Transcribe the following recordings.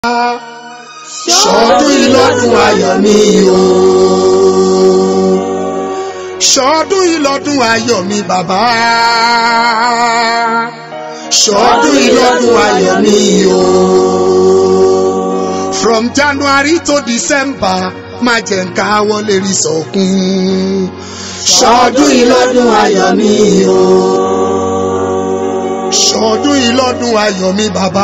ṣọdún ìlọ́dún ayọ̀ mi o. ṣọdún ìlọ́dún ayọ̀ mi bàbá. ṣọdún ìlọ́dún ayọ̀ mi o. from January to December má jẹ́ ń káwọ́ lè rí sọ̀kún. ṣọdún ìlọ́dún ayọ̀ mi o. ṣọdún ìlọ́dún ayọ̀ mi bàbá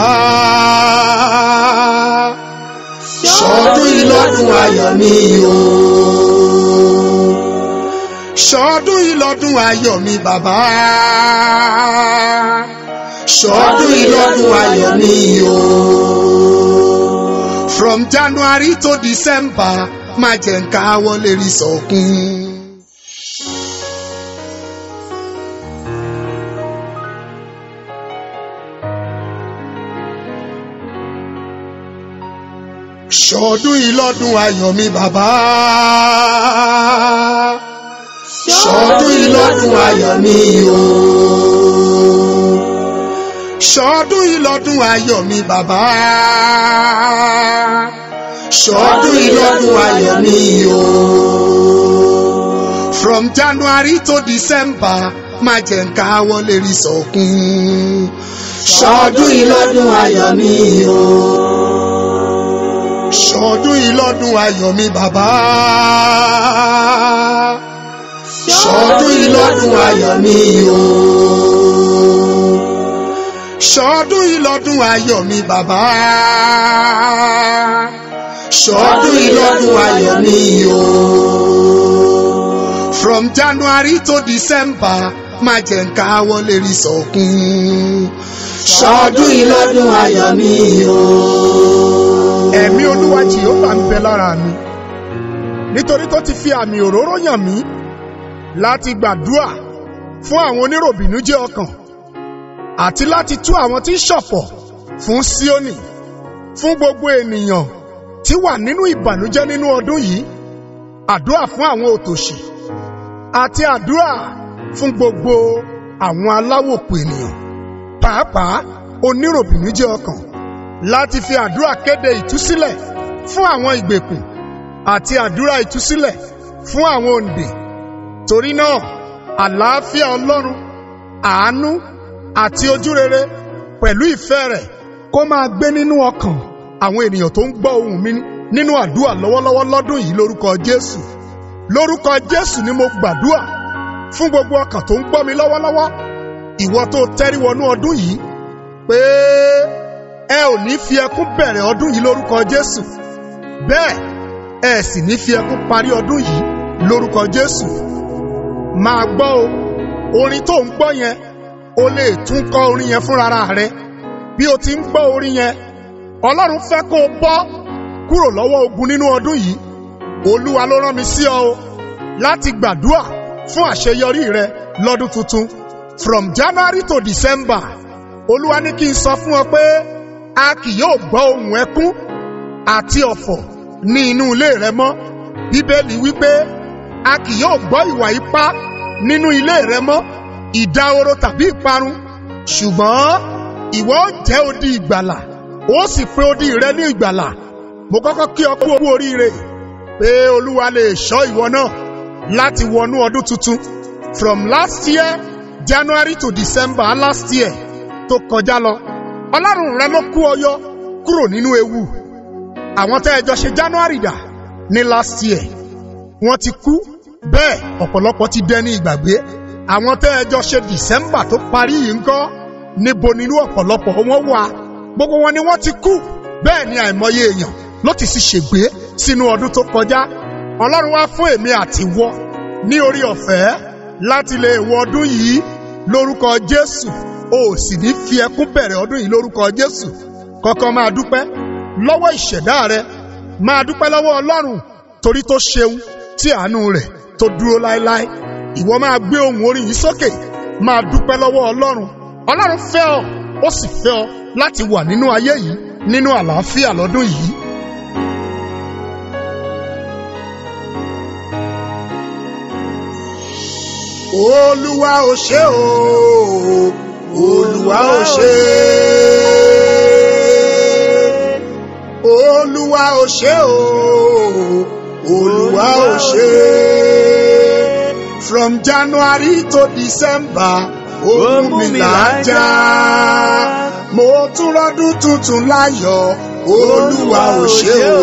ṣọdún ìlọ́dún ayọ̀ mi o. ṣọdún ìlọ́dún ayọ̀ mi bàbá. ṣọdún ìlọ́dún ayọ̀ mi o. from January to December má jẹ́ ń káwọ́ lè rí sọ̀kún. ṣọdún ìlọ́dún ayọ̀ mi bàbá. ṣọdún ìlọ́dún ayọ̀ mi o. ṣọdún ìlọ́dún ayọ̀ mi bàbá. ṣọdún ìlọ́dún ayọ̀ mi o. from January to December má jẹ́ ń káwọ́ lè rí sọ̀kún. ṣọdún ìlọ́dún ayọ̀ mi o ṣọdún ìlọ́dún ayọ̀ mi bàbá. ṣọdún ìlọ́dún ayọ̀ mi o. ṣọdún ìlọ́dún ayọ̀ mi bàbá. ṣọdún ìlọ́dún ayọ̀ mi o. from January to December má jẹ́ ń káwọ́ lè rí sọ̀kún. ṣọdún ìlọ́dún ayọ̀ mi o ẹ̀mí olúwa jìhóbà ń bẹ lára mi nítorí tó ti fi àmì òróró yàn mí láti gbàdúà fún àwọn oníròbìnújẹ́ ọkàn àti láti tú àwọn tí ń ṣọ̀fọ̀ fún Síónì fún gbogbo ènìyàn tí wà nínú ìbànújẹ́ nínú ọdún yìí àdúà fún àwọn òtòṣì àti àdúà fún gbogbo àwọn aláwòkù ènìyàn pàápàá oníròbìnújẹ́ ọkàn láti fi àdúrà kéde ìtúsílẹ̀ fún àwọn ìgbèkùn àti àdúrà ìtúsílẹ̀ fún àwọn òǹdè torí náà àlàáfíà ọlọ́run àánú àti ojúrere pẹ̀lú ìfẹ́ rẹ̀ kó máa gbé nínú ọkàn àwọn ènìyàn tó ń gbọ́ ohùn mi nínú àdúrà lọ́wọ́lọ́wọ́ lọ́dún yìí lórúkọ jésù lórúkọ jésù ni mo gbàdúrà fún gbogbo ọkàn tó ń gbọ́ mi lọ́wọ́lọ́wọ́ ìwọ tó tẹ́rí wọnú ọdún yìí pé ẹ ò ní fi ẹkún bẹ̀rẹ̀ ọdún yìí lórúkọ Jésù bẹ́ẹ̀ ẹ sì ní fi ẹkún parí ọdún yìí lórúkọ Jésù máa gbọ́ o orin tó ń gbọ́ yẹn o lè tún kọ orin yẹn fúnra rẹ bí o ti ń gbọ́ orin yẹn Ọlọ́run fẹ́ kó o bọ́ kúrò lọ́wọ́ ogun nínú ọdún yìí Olúwa ló rán mi sí ọ o láti gbàdúrà fún àṣeyọrí rẹ lọ́dún tuntun from January to December Olúwa ní kí n sọ fún ọ pé a kì yóò gbọ́ ohùn ẹkún àti ọ̀fọ̀ ní inú ilé rẹ mọ́ bíbélì wípé a kì yóò gbọ́ ìwà ipá nínú ilé rẹ mọ́ ìdahoro tàbí ìparun ṣùgbọ́n ìwọ ó jẹ́ odi ìgbàlà ó sì pé odi rẹ ní ìgbàlà mo kọ́kọ́ kí ọ kú oríire pé olúwa lè ṣọ́ ìwọ náà láti wọnú ọdún tuntun from last year January to December last year tó kọjá lọ ọlọ́run rẹ ló kú ọyọ kúrò nínú ewu àwọn tẹ́ ẹ jọ ṣe january dà ní last year wọ́n ti kú bẹ́ẹ̀ ọ̀pọ̀lọpọ̀ ti dẹni ìgbàgbé àwọn tẹ́ ẹ jọ ṣe december tó parí yìí ńkọ́ níbo nínú ọ̀pọ̀lọpọ̀ wọn wà gbogbo wọn ni wọ́n ti kú bẹ́ẹ̀ ni àìmọye èèyàn ló ti sì ṣègbé sínú ọdún tó kọjá ọlọ́run wá fún èmi àti wọ ní orí ọ̀fẹ́ láti lè wọ ọdún yìí lórúkọ jésù o ò sì ní fi ẹkún bẹ̀rẹ̀ ọdún yìí lórúkọ Jésù kọ́kọ́ máa dúpẹ́ lọ́wọ́ ìṣẹ̀dá rẹ máa dúpẹ́ lọ́wọ́ Ọlọ́run torí tó ṣeun tí àánú rẹ̀ tó dúró láéláé ìwọ máa gbé ohùn orin yìí sókè máa dúpẹ́ lọ́wọ́ Ọlọ́run Ọlọ́run fẹ́ ọ ó sì fẹ́ ọ láti wà nínú ayé yìí nínú àlàáfíà lọ́dún yìí. Olúwa ò ṣe o olúwa ò ṣe olúwa ò ṣe o olúwa ò ṣe from january to december ó mú mi lájà mo tún rọ́dún tuntun láyọ̀ olúwa ò ṣe o.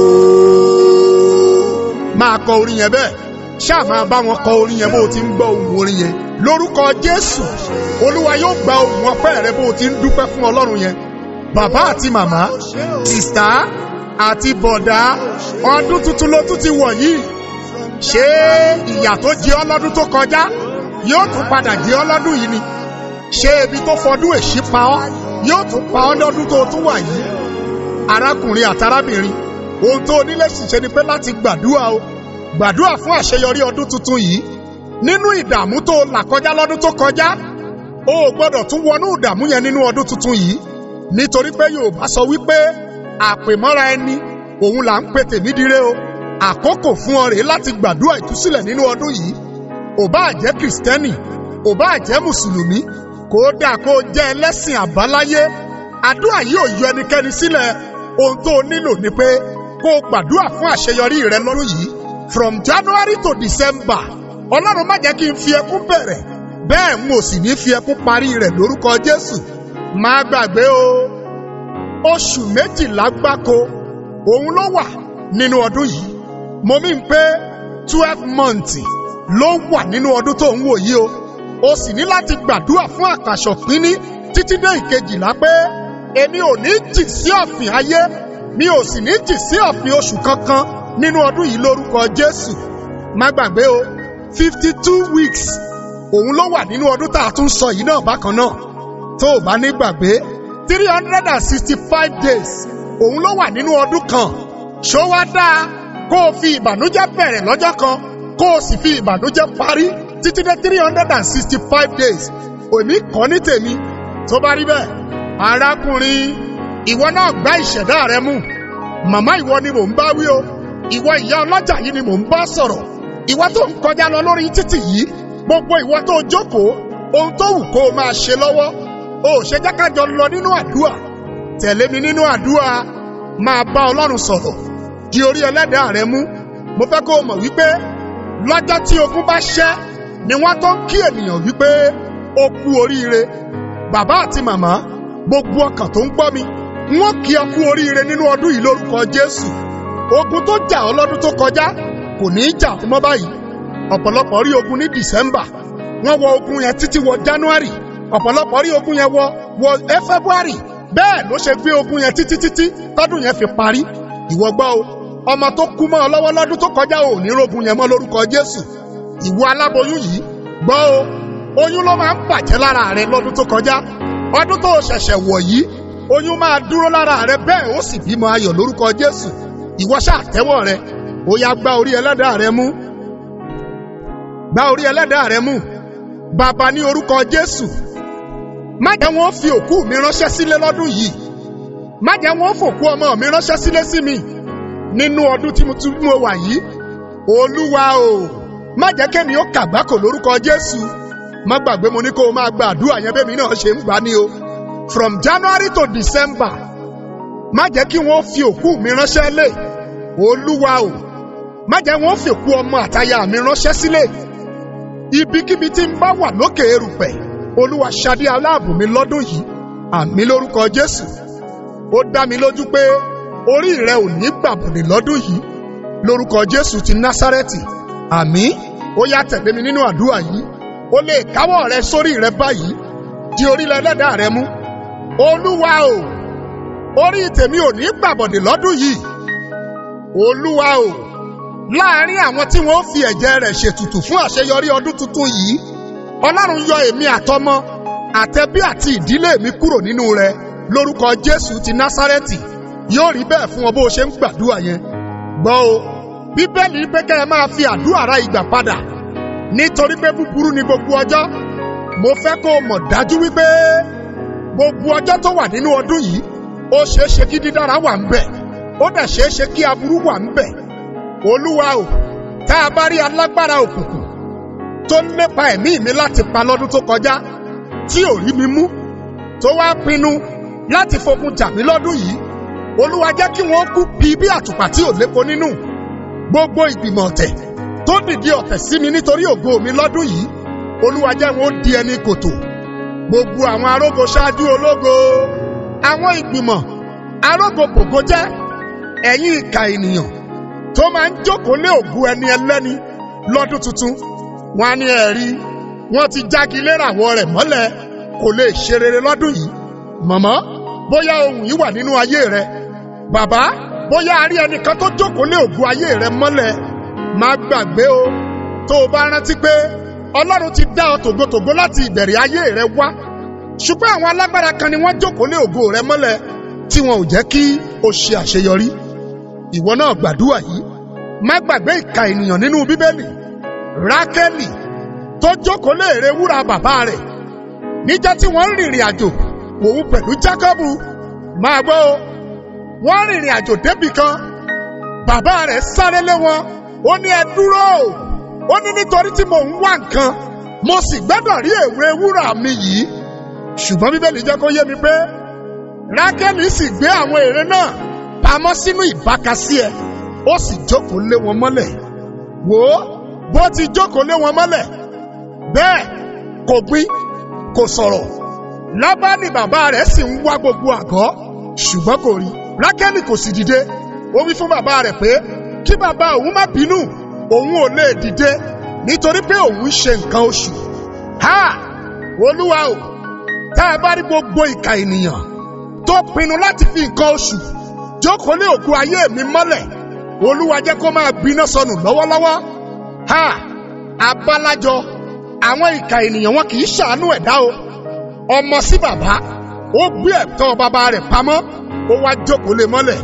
máa kọ orin yẹn bẹ́ẹ̀ ṣáà máa bá wọn kọ orin yẹn bó o ti ń gbọ́ ohùn orin yẹn lórúkọ jésù olúwa yóò gba ohùn ọpẹ́ rẹ bó o ti ń dúpẹ́ fún ọlọ́run yẹn bàbá àti màmá sìstá àti bọ̀dá ọdún tuntun ló tún ti wọ̀ yìí ṣé ìyà tó jẹ ọ́ lọ́dún tó kọjá yóò tún padà jẹ ọ́ lọ́dún yìí ni ṣé ebi tó fọdún èṣí pa ọ́ yóò tún pa ọ́ lọ́dún tó tún wà yìí arákùnrin àtarábìnrin ohun tó onílé ṣiṣẹ́ ni pé láti gbàdúrà o gbàdúrà fún àṣeyọrí ọdún tuntun yìí nínú ìdààmú tó là kọjá lọ́dún tó kọjá o ò gbọ́dọ̀ tún wọnú ìdààmú yẹn nínú ọdún tuntun yìí nítorí pé yorùbá sọ wípé àpèmọ́ra ẹni òun là ń pè tèmi dire o àkókò fún ọ rèé láti gbàdúrà ìtúsílẹ̀ nínú ọdún yìí ò bá jẹ́ kìrìsìtẹ́nì ò bá jẹ́ mùsùlùmí kódà kó jẹ́ ẹlẹ́sìn àbáláyé àdúrà yìí ò yọ ẹnikẹ́ni sílẹ̀ ohun tó o nílò ni pé kó o gbàdúrà fún àṣeyọrí rẹ lọ́dún yìí from january to december ọlọ́run má jẹ́ kí n fi ẹkún bẹ̀rẹ̀ bẹ́ẹ̀ n ò sì ní fi ẹkún parí rẹ̀ lórúkọ jésù má gbàgbé o oṣù méjìlá gbáko òun ló wà nínú ọdún yìí mo mí pé twelve months ló wà nínú ọdún tó ń wò yìí o o sì ní láti gbàdúrà fún àkàṣọ pínní títí dé ìkejìlá pé èmi ò ní jì sí ọ̀fìn ayé mi ò sì ní jì sí ọ̀fìn oṣù kankan nínú ọdún yìí lórúkọ jésù má gbàgbé o fifty two weeks òun ló wà nínú ọdún tá a tún sọ yìí náà bákan náà tó o bá ní gbàgbé three hundred and sixty five days òun ló wà nínú ọdún kan ṣó wá dáa kó o fi ìbànújẹ́ bẹ̀rẹ̀ lọ́jọ́ kan kó o sì fi ìbànújẹ́ parí títí dé three hundred and sixty five days òní kọ́ ní tèmi tó bá rí bẹ́ẹ̀ arákùnrin ìwọ náà gbá ìṣẹ̀dá rẹ mú màmá ìwọ ni mò ń bá wí o ìwọ ìyá ọlọ́jà yìí ni mò ń bá sọ̀rọ̀ ìwọ tó ń kọjá lọ lórí títì yìí gbogbo ìwọ tó jókòó ohun tó wù kó o máa ṣe lọ́wọ́ o ò ṣe jẹ́ ká jọ lọ nínú àdúrà tẹ̀lé mi nínú àdúrà máa bá ọlọ́run sọ̀rọ̀ di orí ẹlẹ́dàá rẹ mú mo fẹ́ kó o mọ̀ wípé lọ́jọ́ tí ogun bá ṣẹ́ ni wọ́n tó ń kí ènìyàn wípé ó kú oríire bàbá àti màmá gbogbo ọkàn tó ń gbọ́ mi wọ́n kí ọ kú oríire nínú ọdún yìí lórúkọ jésù ogun tó jà ọ́ lọ́dún tó kọjá kò ní í jà mọ́ báyìí ọ̀pọ̀lọpọ̀ rí ogun ní december wọ́n wọ ogun yẹn títí wọ january ọ̀pọ̀lọpọ̀ rí ogun yẹn wọ wọ february bẹ́ẹ̀ ló ṣe gbé ogun yẹn títí títí tọ́dún yẹn fi parí ìwọ gbọ́ o ọmọ tó kú mọ́ ọ lọ́wọ́ lọ́dún tó kọjá ò ní rogun yẹn mọ́ lórúkọ jésù ìwọ aláboyún yìí gbọ́ o oyún ló máa ń bàjẹ́ lára rẹ lọ́dún tó kọjá ọdún tó ṣẹ̀ṣẹ̀ wọ̀ yìí oyún máa dúró lára rẹ bẹ́ẹ̀ ó sì bímọ ayọ̀ lórúkọ jésù ìwọ ṣáà tẹ́wọ́ rẹ ó yá gbá orí ẹlẹ́dàá rẹ mú gbá orí ẹlẹ́dàá rẹ mú bàbá ní orúkọ jésù má jẹ́ wọ́n fi òkú mi ránṣẹ́ sílé lọ́dún yìí má jẹ́ wọ́n fòkú ọmọ mi ránṣẹ́ sílé sí mi nínú ọdún tí mo tún mú wà yìí olúwa o má jẹ́ kémi ó kàgbákò lórúkọ jésù má gbàgbé mo ní kó o máa gba àdúrà yẹn bẹ́ẹ̀ mi náà ṣe ń gbà ní o from january to december má jẹ́ kí wọ́n fi òkú mi ránṣẹ́ lé olúwa o má jẹ́ wọ́n fi òkú ọmọ àtaya mi ránṣẹ́ sílé ibikíbi tí ń bá wà lókè erùpẹ̀ olúwa ṣadé aláàbò mi lọ́dún yìí àmì lórúkọ jésù ó dá mi lójú pé orí rẹ ò ní gbàbọ̀dẹ̀ lọ́dún yìí lórúkọ jésù ti násárẹ́tì àmì ó yá tẹ̀lé mi nínú àdúrà yìí ó lè káwọ́ rẹ sórí rẹ báyìí di orílẹ̀ ẹlẹ́dàá rẹ mú olúwa o orí tèmi ò ní gbàbọ̀dẹ̀ lọ́dún yìí olúwa o láàárín àwọn tí wọ́n fi ẹ̀jẹ̀ rẹ̀ ṣètùtù fún àṣeyọrí ọdún tuntun yìí ọlọ́run yọ èmi àtọmọ àtẹbí àti ìdílé mi kúrò nínú rẹ lórúkọ jésù ti násárẹ́tì yóò rí bẹ́ẹ̀ fún ọ bó o ṣe ń gbàdúrà yẹn gbọ́ o bíbélì pé kẹ́ ẹ máa fi àdúrà ra ìgbà padà nítorí pé búburú ni gbogbo ọjọ́ mo fẹ́ kó o mọ̀ dájú wípé gbogbo ọjọ́ tó wà nínú ọdún yìí ó ṣeé ṣe kí dídára wà ń bẹ̀ ó dẹ̀ ṣeé ṣe kí aburú wà ń bẹ̀ olúwa o tá a bá rí alágbára òkùnkùn tó ń lépa ẹ̀mí mi láti pa lọ́dún tó kọjá tí ò rí mi mú tó wá pinnu láti fogun jà mí lọ́dún yìí olúwa jẹ́ kí wọ́n kú bí bí àtùpà tí ò lépo nínú gbogbo ìgbìmọ̀ ọ̀tẹ̀ tó dìde ọ̀tẹ̀ sí mi nítorí ògo mi lọ́dún yìí olúwa jẹ́ wọn ó di ẹni kòtò gbogbo àwọn arógo ṣáájú ológo àwọn ìgbìmọ̀ arógo bògo jẹ́ ẹ̀yin ìka ènìyàn tó máa ń jókòó lé ògo ẹni ẹlẹ́ni lọ́dún tuntun wọn á ní ẹ̀rí wọn ti jági léràwọ̀ rẹ̀ mọ́lẹ̀ kò lè ṣe rere lọ́dún yìí màmá bóyá ohun yìí wà nínú ayé rẹ bàbá bóyá a rí ẹnìkan tó jókòó lé ògo ayé rẹ mọ́lẹ̀ má gbàgbé o tó o bá rántí pé ọlọ́run ti dá ọ tògótògó láti ìbẹ̀rẹ̀ ayé rẹ wá ṣùgbọ́n àwọn alágbára kan ni wọ́n jókòó lé ògo rẹ mọ́lẹ̀ tí wọn ò jẹ́ kí o ṣe àṣeyọrí ìwọ náà gbàdúrà yìí má gbàgbé ìka ènìyàn nínú bíbélì rákẹ́lì tó jókòó lé ère wúrà bàbá rẹ̀ níjọ́ tí wọ́n ń rìnrìn àjò òun pẹ̀lú jákọ́bù máa gbọ́ o wọ́n rìnrìn àjò débì kan bàbá rẹ̀ sáré lé wọn ó ní ẹ dúró ó ní nítorí tí mò ń wá nǹkan mo sì gbọ́dọ̀ rí èwe wúrà mi yìí ṣùgbọ́n bíbélì jẹ́ kó yé mi pé rákẹ́lì sì gbé àwọn ère náà pamọ́ sínú ìbákasí ẹ ó sì jókòó lé wọn mọ́lẹ̀ wò ó bó ti jókòó lé wọn mọ́lẹ̀ bẹ́ẹ̀ kò gbin kò sọ̀rọ̀ lábánì bàbá rẹ̀ sì ń wá gbogbo àgọ́ ṣùgbọ́n kò rí rákẹ́lì kò sì dìde ó wí fún bàbá rẹ̀ pé kí bàbá òun má bínú òun ò lè dìde nítorí pé òun ń ṣe nǹkan oṣù ha olúwa o tá a bá rí gbogbo ìka ènìyàn tó pinnu láti fi nǹkan oṣù jókòó lé òkú ayé mi mọ́lẹ̀ olúwa jẹ́ kó máa gbiná sọnù lọ́wọ́lọ́wọ́ ha abálájọ àwọn ìka ènìyàn wọn kì í ṣàánú ẹ̀dá o ọmọ sí bàbá ó gbé ẹ̀tọ́ bàbá rẹ̀ pamọ́ ó wá jókòó lé mọ́lẹ̀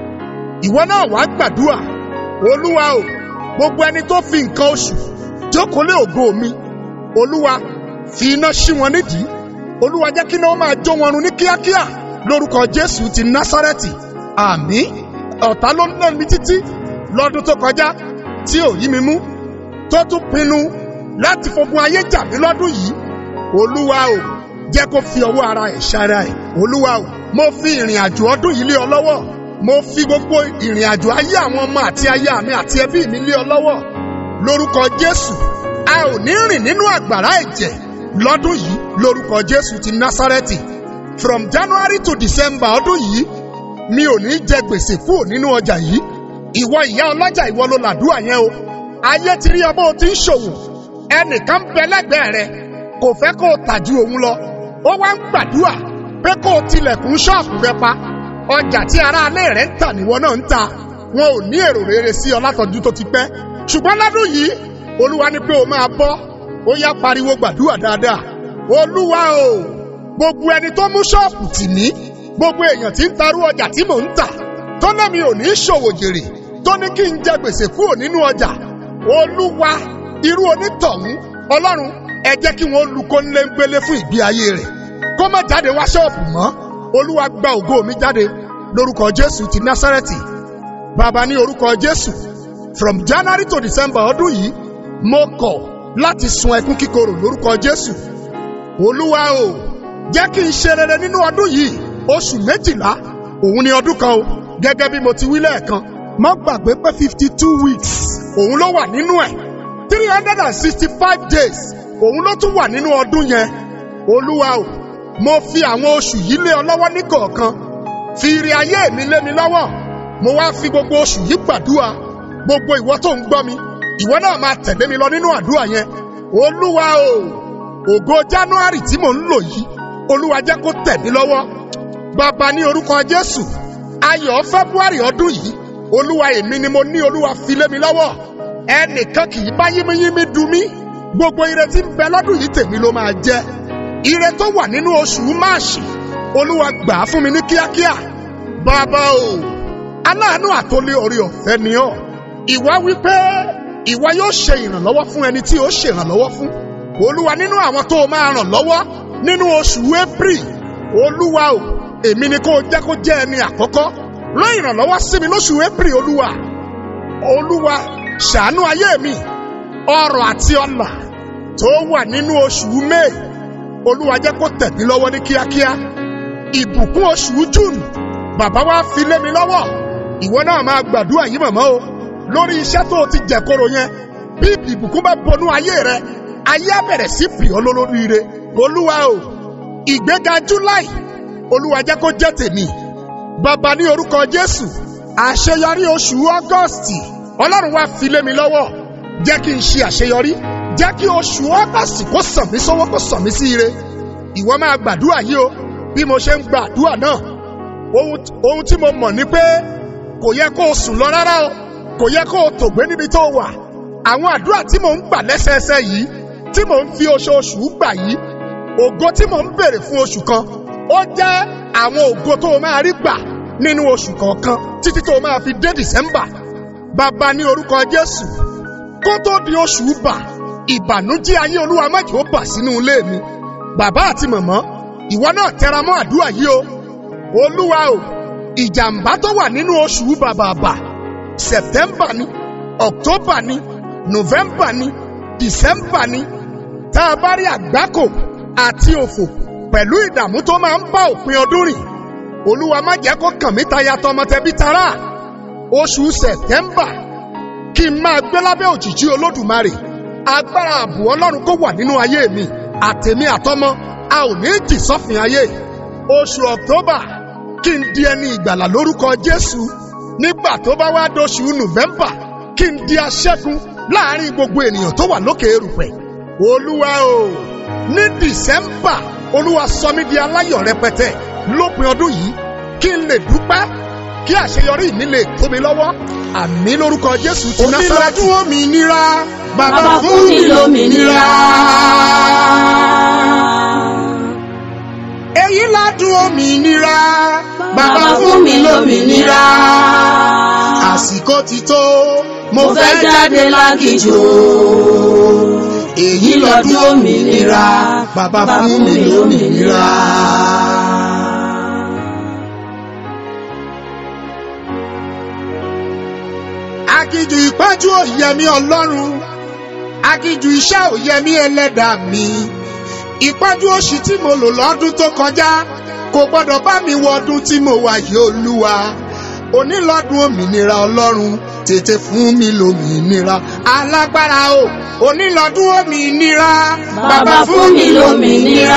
ìwọ náà wàá gbàdúrà olúwa o gbogbo ẹni tó fi nǹkan oṣù jókòó lé ògo mi olúwa fi iná ṣí wọn nídìí olúwa jẹ́ kí iná ó máa jó wọn run ní kíákíá lórúkọ jésù ti násárẹ́tì àmín ọ̀tá ló ń lé mi títí lọ́dún tó kọjá tí ò yí mi mú tó tún pinnu láti fogun ayé jà mí lọ́dún yìí olúwa o jẹ́ kó fi ọwọ́ ara ẹ̀ ṣara ẹ̀ olúwa o mo fi ìrìn àjò ọdún yìí lé ọ lọ́wọ́ mo fi gbogbo ìrìn àjò ayé àwọn ọmọ àti aya mi àti ẹbí mi lé ọ lọ́wọ́ lórúkọ jésù a ò ní rìn nínú àgbàrá ẹ̀jẹ̀ lọ́dún yìí lórúkọ jésù ti násárẹ́tì from january to december ọdún yìí mi ò ní jẹ gbèsè kúrò nínú ọjà yìí ìwọ ìyá ọlọ́jà ìwọ ló làdúrà yẹn o ayé ti rí ọ bó o ti ń ṣòwò ẹnìkan ń bẹ lẹ́gbẹ̀ẹ́ rẹ kò fẹ́ kó o tà ju òun lọ ó wá ń gbàdúrà pé kó o tilẹ̀kùn ṣọ́ọ̀bù rẹ pa ọjà tí aráalé rẹ ń tà níwọ náà ń ta wọn ò ní èrò rere sí ọ látọdún tó ti pẹ́ ṣùgbọ́n lọ́dún yìí olúwa ní pé o máa bọ́ ó yá pariwo gbàdúrà dáadáa olúwa o gbogbo ẹni tó mú ṣọ́ọ̀bù tì mí gbogbo èèyàn tí ń tarú ọjà tí mò ń tà tó náà mi ò ní ṣòwò jèrè tó ní kí n jẹ gbèsè kúrò nínú ọjà olúwa irú onítọ̀hún ọlọ́run ẹ jẹ́ kí wọ́n lu kónlé ń gbélé fún ìgbé ayé rẹ̀ kó má jáde wá ṣọ́ọ̀bù mọ́ olúwa gba ògo mi jáde lórúkọ jésù ti násárẹ́tì bàbá ní orúkọ jésù from january to december ọdún yìí mo kọ̀ láti sun ẹkún kíkorò lórúkọ jésù olúwa o jẹ́ kí n ṣe rere nínú ọdún yìí oṣù méjìlá òun ni ọdún kan o gẹ́gẹ́ bí mo ti wí lẹ́ẹ̀kan má gbàgbé pé fifty two weeks òun ló wà nínú ẹ̀ three hundred and sixty five days òun ló tún wà nínú ọdún yẹn olúwa o mo fi àwọn oṣù yìí lé ọ lọ́wọ́ ní kọ̀ọ̀kan fi ire ayé mi lé mi lọ́wọ́ mo wá fi gbogbo oṣù yìí gbàdúrà gbogbo ìwọ tó ń gbọ́ mi ìwọ náà máa tẹ̀lé mi lọ nínú àdúrà yẹn olúwa o ògo january tí mò ń lò yìí olúwa jẹ́ kó tẹ̀ mí lọ́wọ́ bàbá ní orúkọ jésù ayọ̀ february ọdún yìí olúwa èmi ni mo ní olúwa fi lé mi lọ́wọ́ ẹnìkan kì í bá yínmíyínmí dùn mí gbogbo ire tí ń bẹ lọ́dún yìí tèmi ló máa jẹ́ ire tó wà nínú oṣù máàṣì olúwa gbà á fún mi ní kíákíá bàbá o aláàánú àtòlé orí ọ̀fẹ́ ni ọ́ ìwà wípé ìwà yóò ṣe ìrànlọ́wọ́ fún ẹni tí ó ṣe ìrànlọ́wọ́ fún olúwa nínú àwọn tó o máa ràn lọ́wọ́ nínú oṣù april olúwa o èmi ni kó o jẹ́ kó jẹ́ ẹni àkọ́kọ́ rán ìrànlọ́wọ́ sí mi lóṣù april olúwa olúwa ṣàánú ayé mi ọrọ̀ àti ọlà tó wà nínú oṣù may olúwa jẹ́ kó tẹ̀ mí lọ́wọ́ ní kíákíá ìbùkún oṣù june bàbá wa fi lé mi lọ́wọ́ ìwọ náà máa gbàdúrà yìí mọ̀mọ́ o lórí iṣẹ́ tó o ti jẹ̀koro yẹn bí ìbùkún bá bọnú ayé rẹ ayé á bẹ̀rẹ̀ sí pì ọ́ lólóríire olúwa o ìgbéga july olúwa jẹ́ kó jẹ́ tèmi bàbá ní orúkọ jésù àṣeyọrí oṣù ọgọ́stì ọlọ́run wá fi lé mi lọ́wọ́ jẹ́ kí n ṣe àṣeyọrí jẹ́ kí oṣù ọgọ́stì kó sàn mí sọ́wọ́ kó sàn mí sí ire ìwọ máa gbàdúrà yìí o bí mo ṣe ń gbàdúrà náà ohun tí mo mọ̀ ni pé kò yẹ kó o sùn lọ rárá o kò yẹ kó o tògbé níbi tó wà àwọn àdúrà tí mò ń gbà lẹ́sẹẹsẹ yìí tí mò ń fi oṣooṣù gbà yìí ògo tí mò ń béèrè fún oṣù kan ó jẹ́ àwọn ògo tó o máa rí gbà nínú oṣù kọ̀ọ̀kan títí tó o máa fi dé December bàbá ní orúkọ Jésù kó tó di oṣù bà ìbànújẹ́ ayé olúwa má jẹ́ ó bà sínú ilé mi bàbá àti màmá ìwọ náà tẹra mọ́ àdúrà yìí o olúwa o ìjàmbá tó wà nínú oṣù bàbàbà September ni October ni November ni December ni tá a bá rí àgbákò àti òfò pẹ̀lú ìdààmú tó máa ń bá òpin ọdún rìn olúwa má jẹ́ kó kàn mí taya tọmọtẹbí tará oṣù September kí n máa gbé lábẹ́ òjìji olódùmarè agbára ààbò ọlọ́run kó wà nínú ayé mi àtèmi àtọmọ a ò ní jì sọ́fìn ayé oṣù October kí n di ẹni ìgbàlà lórúkọ Jésù nígbà tó bá wá dóṣù November kí n di aṣẹ́gun láàrin gbogbo ènìyàn tó wà lókè erùpẹ̀ olúwa o ní December olúwa sọ mí di aláyọ̀ rẹpẹtẹ lópin ọdún yìí kí n lè dúpẹ́ kí àṣeyọrí mi lè tó mi lọ́wọ́ àmì lórúkọ Jésù ti Násárẹ́tì. onílọ́dún òmìnira bàbá Bàbá fún mi lómìnira. èyí ládùn òmìnira Bàbá fún mi lómìnira. àsìkò ti tó Mo fẹ́ jáde lágìjò. èyí lọ́dún òmìnira bàbá fún mi lómìnira. Akíjù ìpájú òyẹmí ọlọ́run akíjù iṣẹ́ òyẹmí ẹlẹ́dàá mi ìpájú oṣù tí mo lò lọ́dún tó kọjá kò gbọ́dọ̀ bá mi wọ ọdún tí mo wà yìí olúwa onílọ́dún òmìnira ọlọ́run tètè fún mi lómìnira alágbára o onílọ́dún òmìnira Bàbá fún mi lómìnira.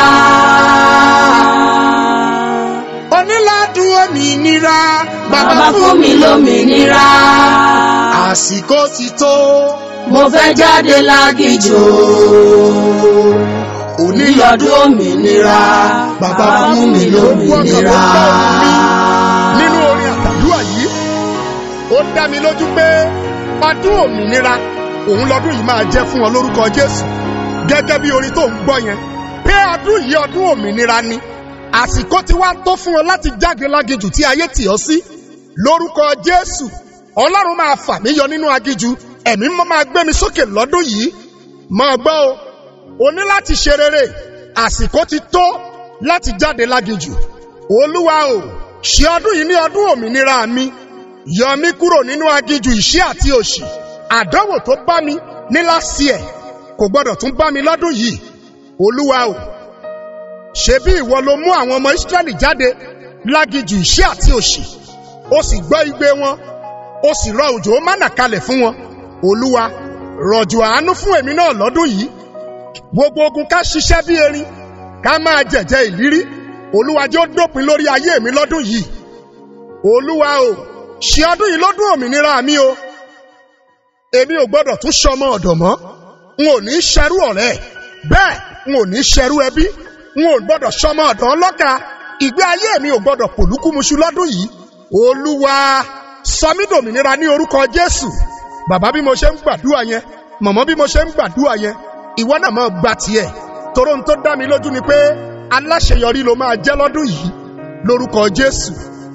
onílọ́dún òmìnira Bàbá fún mi lómìnira. àsìkò ti tó Mo fẹ́ jáde lágìjò. onílọ́dún òmìnira bàbá fún mi lómìnira. nínú orin àtàdúrà yìí ó dá mi lójú pé ọdún òmìnira òun lọ́dún yìí máa jẹ́ fún ọ lórúkọ Jésù gẹ́gẹ́ bí orin tó ń gbọ́ yẹn pé ọdún yìí ọdún òmìnira ni àsìkò ti wá tó fún ọ láti jáde lágijù tí ayé tì ọ́ sí lórúkọ Jésù Ọlọ́run máa fà mí yọ nínú agijù ẹ̀mí mọ́ máa gbé mi sókè lọ́dún yìí máa gbọ́ o o ní láti ṣe rere àsìkò ti tó láti jáde lágijù olúwa o ṣe ọdún yìí ní ọdún òmìnira mi yọ mí kúrò nínú agijù ìṣẹ́ àti òṣì àdánwò tó bá mi ní last year kò gbọdọ̀ tún bá mi lọ́dún yìí olúwa o ṣebí ìwọ ló mú àwọn ọmọ Ísírẹ́lì jáde lágijù ìṣẹ́ àti òṣì ó sì gbọ́ igbe wọn ó sì rọ òjò mánà kalẹ̀ fún wọn olúwa rọ̀jò àánú fún èmi náà lọ́dún yìí gbogbo ogun ká ṣiṣẹ́ bí erin ká máa jẹ̀jẹ̀ ìlírí olúwa jẹ́ ó dópin lórí ayé mi lọ́dún yìí olúwa o ṣe ọdún yìí lọ́dún òmìnira mi o èmi ò gbọ́dọ̀ tún ṣọmọ ọ̀dọ̀ mọ́ n ò ní ṣẹrú ọ̀rẹ́ bẹ́ẹ̀ n ò ní ṣẹrú ẹbí n ò gbọ́dọ̀ ṣọmọ ọ̀dọ̀ ọlọ́ka ìgbé ayé mi ò gbọ́dọ̀ pòlúkúmuṣu lọ́dún yìí olúwa sọ mí dòmìnira ní orúkọ jésù bàbá bí mo ṣe ń gbàdúrà yẹn mọ̀mọ́ bí mo ṣe ń gbàdúrà yẹn ìwọ náà máa gba tiẹ̀ toró ń tó dá mi lójú ni pé aláṣeyọrí ló máa jẹ́ lọ́dún yìí lórúkọ jésù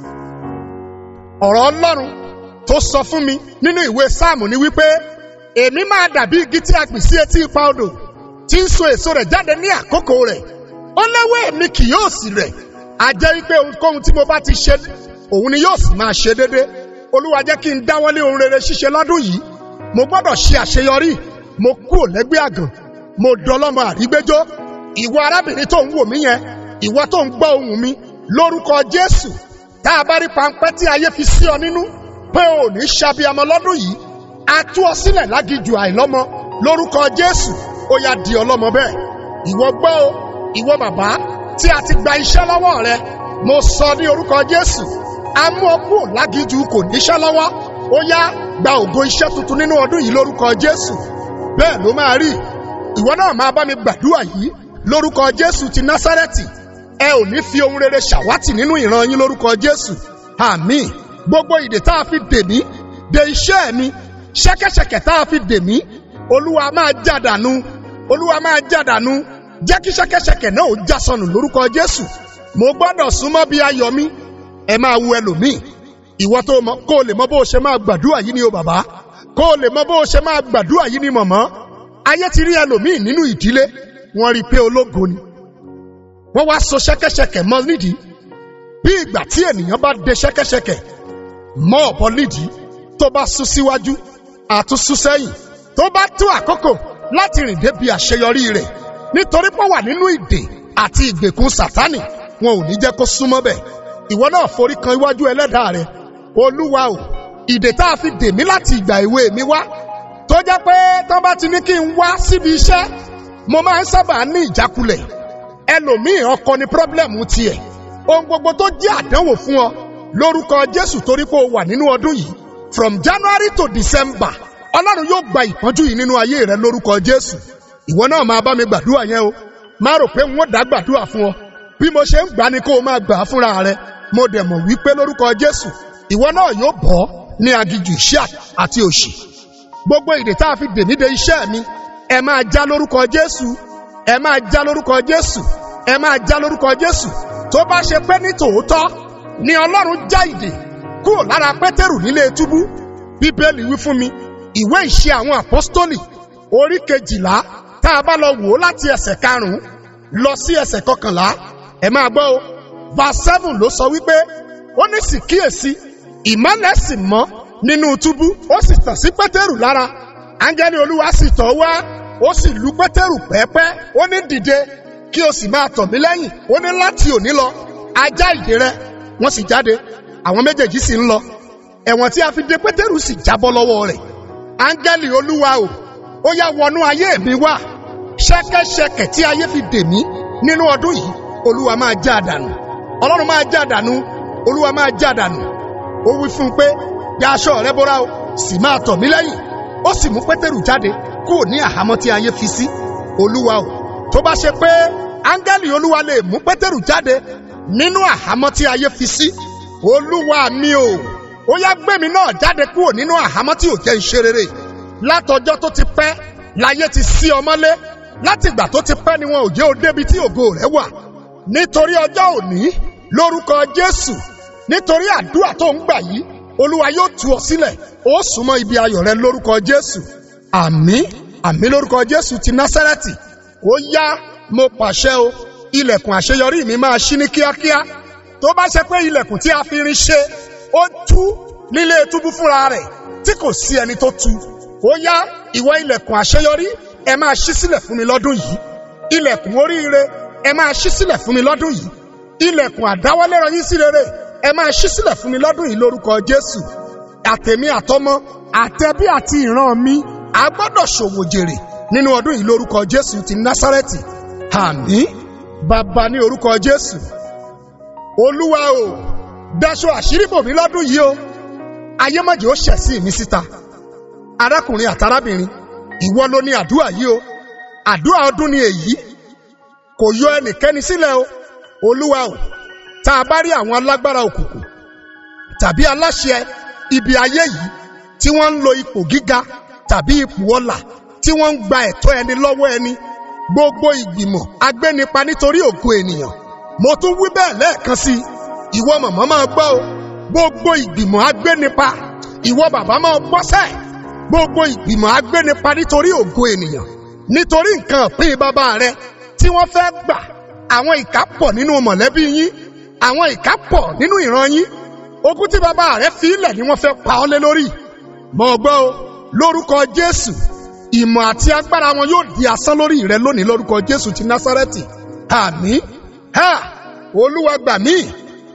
ọ̀rọ̀ ọlọ́run tó sọ fún mi nínú ìwé sáàmù ni wípé èmi máa dàbí igi tí a gbìn sí etí ipa odò tí ń so èso rẹ̀ jáde ní àkókò rẹ̀ ó léwé mi kì yóò sì rẹ̀ a jẹ́ wípé ohunkóhun tí mo bá ti ṣe òun ni yóò sì máa ṣe déédé olúwa jẹ́ kí n dáwọ́lé ohun rere ṣíṣe lọ́dún yìí mo gbọ́dọ̀ ṣe àṣeyọrí mo kúrò lẹ́gbẹ́ àgàn mo dọlọ́mọ àrígbéjọ́ ìwọ arábìnrin tó ń wò mí yẹn ìwọ tó ń gbọ́ ohùn mi lórúkọ jésù tá a bá rí pańpẹ́ tí ayé fi sí ọ nínú pé o ò ní ṣàbíamọ lọ́dún yìí a tú ọ sílẹ̀ lágijù àìlọ́mọ lórúkọ jésù ó yá di ọlọ́mọ bẹ́ẹ̀ ìwọ gbọ́ o ìwọ bàbá tí a ti gba iṣẹ́ lọ́wọ́ rẹ mo sọ ní orúkọ jésù a mú ọ kúrò lágijù kò níṣẹ́ lọ́wọ́ ó yá gba ògo iṣẹ́ tuntun nínú ọdún yìí lórúkọ jésù bẹ́ẹ̀ ló máa rí ìwọ náà máa bá mi gbàdúrà yìí lórúkọ jésù ti násárẹ́tì ẹ ò ní fi ohun rere ṣàwátì nínú ìran yín lórúkọ jésù àmín gbogbo ìdè tá a fi dè mí de iṣẹ́ mi ṣẹ́kẹ́ṣẹkẹ̀ tá a fi dè mí olúwa máa jádànù olúwa máa jádànù jẹ́ kí ṣẹ́kẹ́ṣẹkẹ̀ náà ó já sọnù lórúkọ jésù mo gbọ́dọ̀ súnmọ́ bí ayọ̀ mi ẹ máa wu ẹlòmíì ìwọ tó mọ kó o lè mọ bó o ṣe máa gbàdúrà yìí ni o bàbá kó o lè mọ bó o ṣe máa gbàdúrà yìí ni mọ̀mọ́ ayé ti rí ẹlòmíì nínú ìdílé wọ́n rí i pé ológo ni wọ́n wá so ṣẹ́kẹ́ṣẹkẹ̀ mọ́ nídìí bí ìgbà tí ènìyàn bá de ṣẹ́kẹ́ṣẹkẹ̀ mọ́ ọ̀bọ nídìí tó bá sún síwájú àtúnṣú sẹ́yìn tó bá tó àkókò láti rìn débi àṣeyọrí rẹ̀ nítorí pé ó wà nínú ìdè àti ìgbèkùn sátánì wọn ò ní jẹ́ kó súnmọ́ bẹ̀ ìwọ náà forí kan iwájú ẹlẹ́dàá rẹ olúwa o ìdè tá a fi dè mí láti ìgbà èwe mi wá tó jẹ́ pé tó bá ti ní kí n wá síbi iṣẹ́ mo máa ń sábà ní ìjákulẹ̀ ẹlòmíì ọkọ ni pírọ́blẹ̀mù tiẹ̀ ohun gbogbo tó jẹ́ àdánwò fún ọ lórúkọ jésù torí pé o wà nínú ọdún yìí from january to december ọlọ́run yóò gba ìpọ́njú yìí nínú ayé rẹ lórúkọ jésù ìwọ náà máa bá mi gbàdúrà yẹn o má rò pé n ó dá gbàdúrà fún ọ bí mo ṣe ń gbà ni kó o máa gbà á fúnra rẹ mo dẹ̀ mọ̀ wípé lórúkọ jésù ìwọ náà yóò bọ́ ní agijù iṣẹ́ àti òṣì gbogbo ìdè tá a fi dè mí de iṣẹ́ mi ẹ máa já lórúkọ jésù ẹ máa já lórúkọ jésù ẹ máa já lórúkọ jésù tó bá ṣe pé ní tòótọ́ ni ọlọ́run já ìdè kúrò lára pétérù nílé túbú bíbélì wí fún mi ìwé ìṣe àwọn àpọ́stólì orí kejìlá tá a bá lọ wò ó láti ẹsẹ̀ karùn-ún lọ sí ẹsẹ̀ kọkànlá ẹ máa gbọ́ o verse seven ló sọ wípé ó ní sì kíyèsí ìmọ́lẹ̀ sì mọ́ nínú túbú ó sì tàn sí pétérù lára áńgẹ́lì olúwa sì tọ̀ wá ó sì lu pétérù pẹ́ẹ́pẹ́ ó ní dìde kí o sì máa tọ̀ mí lẹ́yìn ó ní láti òní lọ ajá ìdè rẹ wọ́n sì jáde àwọn méjèèjì sì ń lọ ẹ̀wọ̀n tí a fi de pétérù sì jábọ́ lọ́wọ́ rẹ̀ áńgẹ́lì olúwa o ó yá wọnú ayé mi wá ṣẹ́kẹ́ṣẹkẹ̀ tí ayé fi dè mí nínú ọdún yìí olúwa máa já àdànù ọlọ́run máa já àdànù olúwa máa já àdànù ó wí fún un pé ya aṣọ rẹ bóra o sì máa tọ̀ mí lẹ́yìn ó sì mú pétérù jáde kúrò ní àhámọ́ tí ayé fi sí olúwa o tó bá ṣe pé áńgẹ́lì olúwa lè mú pétérù jáde nínú àhámọ́ tí ayé fi sí olúwa mi o ó yá gbé mi náà jáde kúrò nínú àhámọ́ tí ò jẹ́ ń ṣe rere látọjọ́ tó ti pẹ́ láyé ti sí ọmọlé látìgbà tó ti pẹ́ ni wọn ò jẹ́ ó débi tí ògo rẹ̀ wà nítorí ọjọ́ òní lórúkọ jésù nítorí àdúrà tó ń gbà yìí olúwa yóò tú ọ sílẹ̀ ó súnmọ́ ibi ayọ̀ rẹ lórúkọ jésù àmín àmín lórúkọ jésù ti násárẹ́tì ó yá mo pàṣẹ o ilẹ̀kùn àṣeyọrí mi máa ṣí ní kíákíá tó bá ṣe pé ilẹ̀kùn tí a fi irin ṣe ó tú nílé túbú fúnra rẹ̀ tí kò sí ẹni tó tú ó yá ìwọ ilẹ̀kùn àṣeyọrí ẹ máa ṣí sílẹ̀ fún mi lọ́dún yìí ilẹ̀kùn oríire ẹ máa ṣí sílẹ̀ fún mi lọ́dún yìí ilẹ̀kùn àdáwọlé rọyìn sí rere ẹ máa ṣí sílẹ̀ fún mi lọ́dún yìí lórúkọ jésù àtẹ̀mí àtọmọ àtẹbí àti ìran mi a gbọ́dọ̀ ṣòwò jèrè nínú ọdún yìí lórúkọ jésù ti násárẹ́tì àmín bàbá ní orúkọ jésù olúwa o daṣọ àṣírí bò mí lọ́dún yìí o ayémọ̀jẹ̀ ó ṣẹ̀ sí mi síta arákùnrin àtarábìnrin ìwọ ló ní àdúrà yìí o àdúrà ọdún ni èyí kò yọ ẹnikẹ́ni sílẹ̀ o olúwa o tá a bá rí àwọn alágbára òkùnkùn tàbí aláṣẹ ibi ayé yìí tí wọ́n ń lo ipò gíga tàbí ipò ọlà tí wọ́n ń gba ẹ̀tọ́ ẹni lọ́wọ́ ẹni gbogbo ìgbìmọ̀ agbénipa nítorí ògo ènìyàn mo tún wí bẹ́ẹ̀ lẹ́ẹ̀kan sí i ìwọ màmá máa gbọ́ o gbogbo ìgbìmọ̀ agbénipa ìwọ bàbá máa gbọ́sẹ̀ gbogbo ìgbìmọ̀ agbénipa nítorí ògo ènìyàn nítorí nǹkan ìpín bàbá rẹ tí wọ́n fẹ́ gbà àwọn ìkà pọ̀ nínú mọ̀lẹ́bí yín àwọn ìkà pọ̀ nínú ìran yín ogún tí bàbá rẹ fi ilẹ̀ ni wọ́n fẹ́ pa ọ́ lé lórí mọ̀ gbọ́ o lórúkọ Jésù ìmọ̀ àti agbára wọn yóò di asán lórí rẹ lónìí lórúkọ Jésù ti Násárẹ́tì àmín ha olúwa gbà mí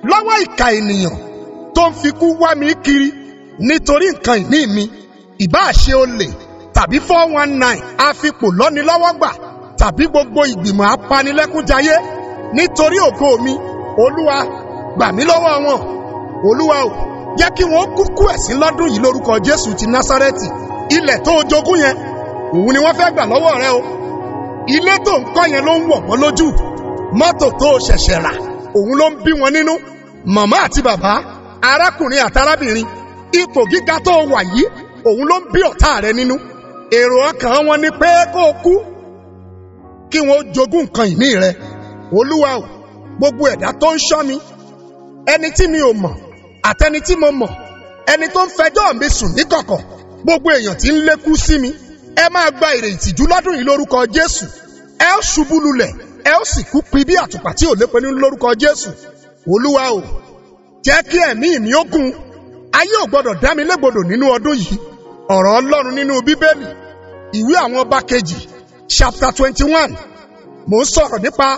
lọ́wọ́ ìka ènìyàn tó ń fikú wá mi kiri nítorí nǹkan ìní mi ìbáà ṣe olè tàbí four one nine àfipò lọ́nilọ́wọ́gbà tàbí gbogbo ìgbìmọ̀ apanilẹ́kúnjayé nítorí ògo mi olúwa gbà mí lọ́wọ́ wọn olúwa o jẹ́ kí wọ́n kúkú ẹ̀sín lọ́dún yìí lórúkọ jésù ti násárẹ́tì ilẹ̀ tó o jogún yẹn òun ni wọ́n fẹ́ gbà lọ́wọ́ rẹ o ilé tó ń kọ́ yẹn ló ń wọ̀ wọ́n lójú mọ́tò tó o ṣẹ̀ṣẹ̀ rà òun ló ń bí wọn nínú màmá àti bàbá arákùnrin àtarábìnrin ipò gíga tó o wà yìí òun ló ń bí ọ̀tá rẹ nínú èrò ọkàn wọn ni pé kó o kú kí wọn ó jogún nǹkan ìní rẹ olúwa o gbogbo ẹ̀dá tó ń ṣọ́ mi ẹni tí mi ò mọ̀ àtẹni tí mo mọ̀ ẹni tó ń fẹjọ́ mi sùn níkọ̀kọ̀ gbogbo èèyàn tí ń lékú sí mi ẹ máa gba èrè ìtìjú lọ́dún yìí lórúkọ jésù ẹ ó ṣubú lulẹ̀ ẹ ó sì kú pi bí àtùpà tí ò lépe nínú lórúkọ jésù olúwa o jẹ́ kí ẹ̀mí mi ó gùn ayé ò gbọ́dọ̀ dá mi légbodò nínú ọdún yìí ọ̀rọ̀ ọlọ́run nínú bíbélì ìwé àwọn ọba kejì chapter twenty one mò ń sọ̀rọ̀ nípa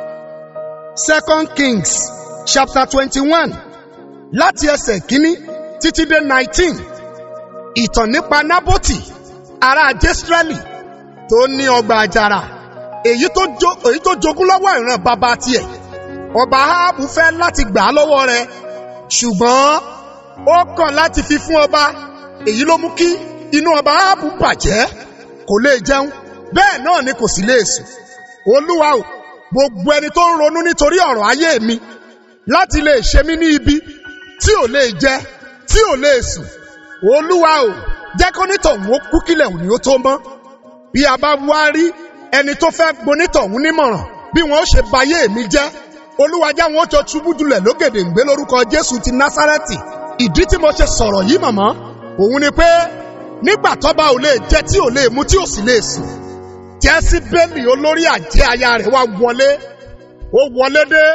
second kings chapter twenty one láti ẹsẹ̀ kínní títí dé nineteen ìtàn nípa nábòtì ará jésírẹ́lì tó ní ọgbà àjàrà èyí tó jo èyí tó jogún lọ́wọ́ ìran bàbá tiẹ̀ ọba ahabu fẹ́ láti gbà á lọ́wọ́ rẹ̀ ṣùgbọ́n ó kọ̀ láti fi fún ọba èyí ló mú kí inú ọba ahabu bàjẹ́ kò lè jẹun bẹ́ẹ̀ náà ni kò sì lè sùn olúwa o gbogbo ẹni tó ń ronú nítorí ọ̀rọ̀ ayé mi láti lè ṣe mí ní ibi tí ò lè jẹ tí ò lè sùn olúwa o jẹ́ kó nítọ̀hún ó kú kílẹ̀ òní ó tó mọ́ bí a bá wá rí ẹni tó fẹ́ gbonítọ̀hún nímọ̀ràn bí wọ́n ó ṣe bayé mi jẹ́ olúwa já wọn ó jọ ṣubú julẹ̀ lógèdè ń gbé lórúkọ jésù ti násárẹ́tì ìdí tí mo ṣe sọ̀rọ̀ yìí mọ̀mọ́ òun ni pé nígbà tọ́ba ò lè jẹ tí ò lè mu tí ò sì lè sùn jẹ́síbélì olórí àjẹ́ aya rẹ̀ wá wọlé ó wọlé dé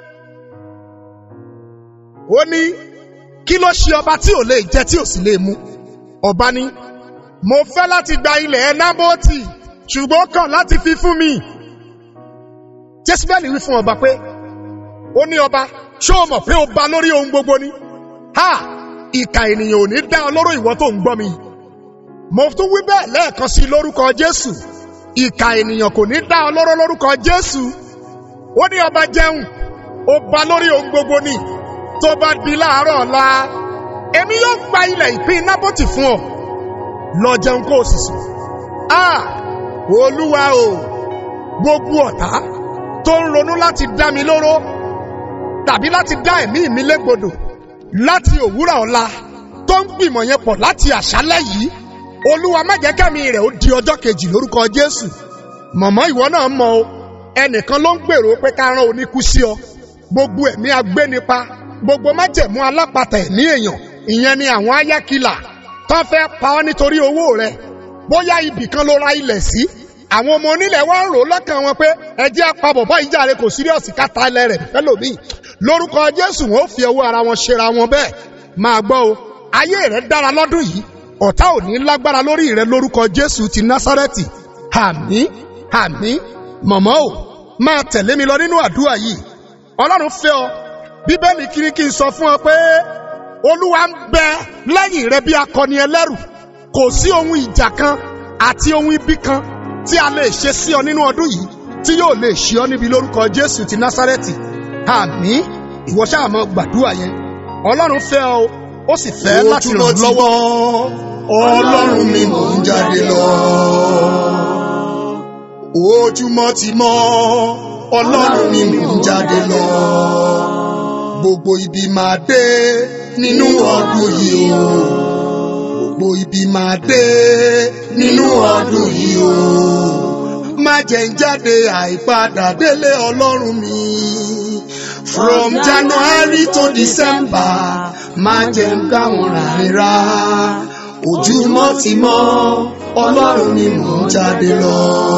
ó ní kí ló ṣe ọba tí ò lè jẹ tí ò sì lè mu ọba ní mo fẹ́ láti gba ilẹ̀ nábótì ṣùgbọ́n ó kàn láti fi fún mi jẹ́síbélì wí fún ọba pé ó ní ọba ṣé o mọ̀ pé o ba lórí ohun gbogbo ni ha ìkà ènìyàn ò ní dá ọ lóró ìwọ tó ń gbọ́ mi mo tún wí bẹ́ẹ̀ lẹ́ẹ̀kan sí lórúkọ jésù ìkà ènìyàn kò ní dá ọ lóró lórúkọ jésù ó ní ọba jẹun ó ba lórí ohun gbogbo ni tó bá di láàárọ̀ ọ̀la èmi yóò gba ilẹ̀ ìpín nábòtì fún ọ lọ jẹun kó o sì sùn a olúwa o gbogbo ọ̀tá tó ń ronú láti dá mi lóró tàbí láti dá ẹ̀mí mi légbodò láti òwúrọ̀ ọ̀la tó ń gbìmọ̀ yẹn pọ̀ láti àṣálẹ́ yìí olúwa má jẹ́ kẹ́mi rẹ̀ ó di ọjọ́ kejì lórúkọ jésù mọ̀mọ́ ìwọ náà mọ̀ o ẹnìkan ló ń gbèrò pé ká rán oníkú sí ọ gbogbo ẹ̀mí agbénipa gbogbo májẹ̀mú alápatà ẹ̀mí èèyàn ìyẹn ni àwọn ayákilà tó fẹ́ pa ọ́ nítorí owó rẹ bóyá ibì kan ló ra ilẹ̀ sí àwọn ọmọ onílẹ̀ wá ń rò lọ́kàn wọn pé ẹjẹ́ apabọ̀ bá ìjà rẹ kò síríọ̀sì káta ilẹ̀ rẹ̀ fẹ́lòmíì lórúkọ jésù wọn ò fi ọwọ́ ara wọn ṣera wọn bẹ́ẹ̀ máa gbọ́ o ayé rẹ dára lọ́dún yìí ọ̀tá ò ní lágbára lórí rẹ lórúkọ jésù ti násárẹ́tì àmín àmín mọ̀mọ́ o máa tẹ̀lé mi lọ nínú àdúrà yìí ọlọ́run fẹ́ ọ bíbélì kiri kí n sọ fún ọ pé olúwa ń bẹ lẹ́yìn rẹ bí akọni ẹlẹ́rù kò sí ohun ìjà kan àti ohun ibi kan tí a lè ṣe sí ọ nínú ọdún yìí tí yóò lè ṣe ọ níbi lórúkọ jésù ti násárẹ́tì àmín ìwọ ṣáà mọ gbàdúrà yẹn ọlọ́run fẹ́ ọ ó sì fẹ́ láti ràn ọ́ lọ́wọ́ ọlọ́run mi mò ń jáde lọ. ojúmọ́ ti mọ́ ọlọ́run mi mò ń jáde lọ. gbogbo ibi máa dé nínú ọdún yìí o. gbogbo ibi máa dé nínú ọdún yìí o. má jẹ́ ń jáde àìpadà délé ọlọ́run mi. From January to December, má jẹ́ ń gbà wọ́n rárá. Ojúmọ́ ti mọ́, Ọlọ́run ni mò ń jáde lọ.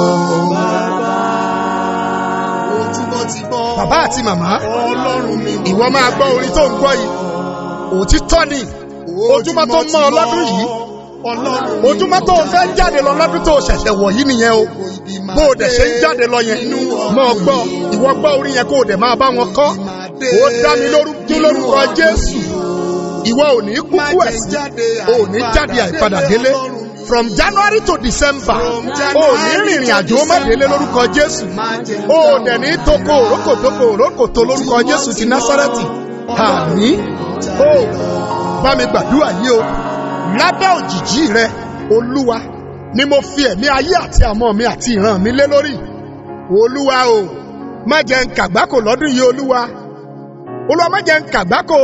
Ojúmọ́ ti mọ́. bàbá àti màmá Ọlọ́run mi mò ń ìwọ máa gbọ́ orin tó ń gbọ́ yìí òtítọ́ ni ojúmọ́ tó mọ́ ọ lọ́dún yìí Ọlọ́run mi ojúmọ́ tó o fẹ́ jáde lọ lọ́dún tó o ṣẹ̀ṣẹ̀ wọ̀ yìí nìyẹn o bó o dẹ̀ ṣe ń jáde lọ yẹn mọ́ ọ gbọ́ ìwọ gbọ́ orin yẹn kó o dẹ̀ máa bá wọn kọ́ ó dá mi lórúkọ lórúkọ jésù ìwọ ò ní kúkú ẹ̀sìn ò ní jáde àìpadà délé from january to december ò ní rìnrìn àjò má délé lórúkọ jésù ò dẹ̀ ní toko òrókòtoko òrókòtò lórúkọ jésù ti násárẹ́tì àmì ó bá mi gbàdúrà yìí o lábẹ́ òjìjí rẹ olúwa ni mo fi ẹ̀mí ayé àti àmọ́ mi àti ìran mi lé lórí olúwa o má jẹ́ ń kàgbákò lọ́dún yìí olúwa olúwa má jẹ́ ń kàgbákò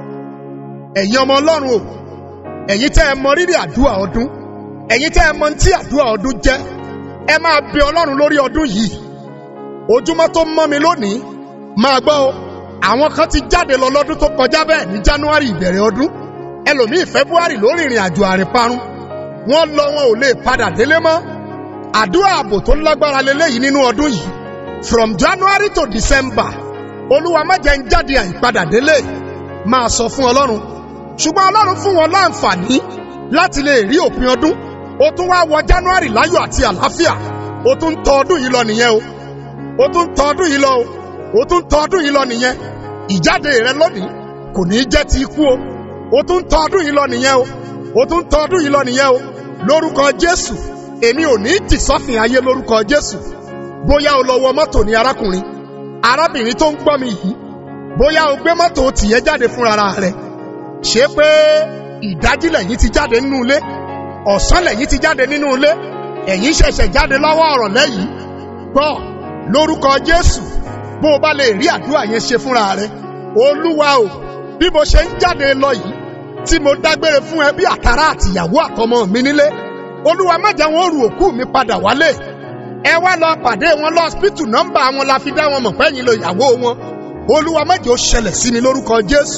ẹ̀yin ọmọ ọlọ́run o ẹ̀yin tẹ́ ẹ mọ rírì àdúrà ọdún ẹ̀yin tẹ́ ẹ mọ tí àdúrà ọdún jẹ́ ẹ máa bẹ ọlọ́run lórí ọdún yìí ojúmọ́ tó mọ́ mi lónìí máa gbọ́ o àwọn kan ti jáde lọ lọ́dún tó kọjá bẹ́ẹ̀ ní january ìbẹ̀rẹ̀ ọdún ẹlòmíì february lórí ìrìn àjò àrìnparun wọ́n lọ wọn ò lè padà délé mọ́ àdúrà ààbò tó lágbára leléyìí nínú ọdún yìí from january to december olúwa má jẹ́ ń jáde àìpadà délé máa sọ fún ọlọ́run ṣùgbọ́n ọlọ́run fún wọn láǹfààní láti lè rí òpin ọdún ó tún wá wọ january láyọ̀ àti àlàáfíà ó tún ń tọ ọdún yìí lọ nìyẹn o ó tún ń tọ ọdún yìí lọ o ó tún ń tọ ọdún yìí lọ nìyẹn ìjáde rẹ lónìí kò ní í jẹ́ ti ikú o ó tún ń tọ ọdún yìí lọ nìyẹn o ó tún ń tọ ọdún yìí lọ nìyẹn o lórúkọ jésù èmi ò ní í tì sọ́fìn ayé lórúkọ jésù bóyá o lọ wọ mọ́tò ní arákùnrin arábìnrin tó ń gbọ́ mi yìí bóyá o gbé mọ́tò tìyẹ́ jáde fúnra rẹ̀ ṣé pé ìdájí lẹ́yìn ti jáde nínú ilé ọ̀sán lẹ́yìn ti jáde nínú ilé ẹ̀yìn ṣẹ̀ṣẹ̀ jáde lọ́wọ́ ọ̀rọ̀ lẹ́yìn gbọ́ lórúkọ jésù bó o bá lè rí àdúrà yẹn ṣe fúnra rẹ olúwa o bí mo ṣe ń jáde lọ yìí tí mo dágbére fún ẹ bí àtàrà àtìyàwó àtọmọ mi nílé olúwa má jẹ́ wọn rù òkú mi padà wálé ẹ wá lọ pàdé wọn lọ́sípítù nọ́mbà wọn la fi dá wọn mọ̀ pẹ́yìn lo ìyàwó wọn olúwa má jẹ́ ó ṣẹlẹ̀ sí mi lórúkọ jésù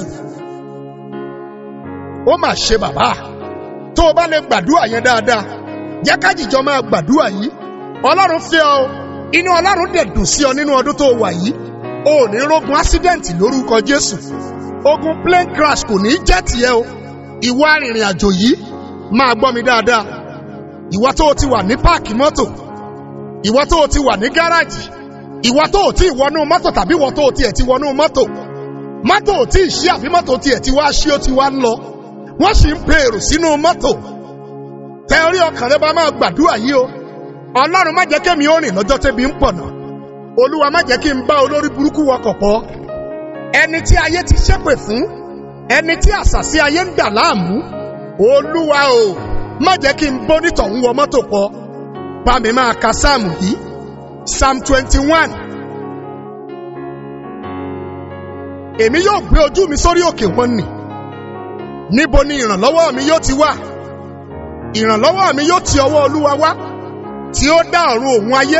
ó mà ṣe bàbá tó o bá lè gbàdúrà yẹn dáadáa jẹ́ ká jìjọ máa gbàdúrà yìí ọlọ́run fẹ́ ọ inú ọlọ́run dẹ̀ dùn sí ọ nínú ọdún tó wà yìí o ò ní rógun ásídẹ̀ǹtì lórúkọ jésù ogun plane crash kò ní í jẹ́ tiẹ̀ o ìwọ arìnrìn àjò yìí máa gbọ́ mi dáadáa ìwọ tó o ti wà ní páàkì mọ́tò ìwọ tó o ti wà ní gáràjì ìwọ tó o ti wọnú mọ́tò tàbí ìwọ tó o tiẹ̀ ti wọnú mọ́tò mọ́tò ò tí ì ṣí àbí mọ́tò tiẹ̀ ti wá ṣí ó ti wá ń lọ wọ́n sì ń pe èrò sínú mọ́tò tẹ orí ọkàn rẹ bá máa gbàdúrà yìí o ọlọ́run má jẹ́ kémi ó rìn lọ́jọ́ tẹ́bi ń pọ̀ náà olúwa má jẹ́ kí n bá olórí burúkú wọkọ̀ pọ̀ ẹni tí ayé ti ṣépè fún ẹni tí àṣàsí ayé ń dà láàmú olúwa o má jẹ́ kí n bó nítọ̀hún wọ mọ́tò pọ̀ bá mi máa ka sáàmù yìí psalm twenty one èmi yóò gbé ojú mi sórí òkè wọn nì níbo ni ìrànlọ́wọ́ mi yóò ti wá ìrànlọ́wọ́ mi yóò ti ọwọ́ olúwa wá tí ó dá ọ̀run òun ayé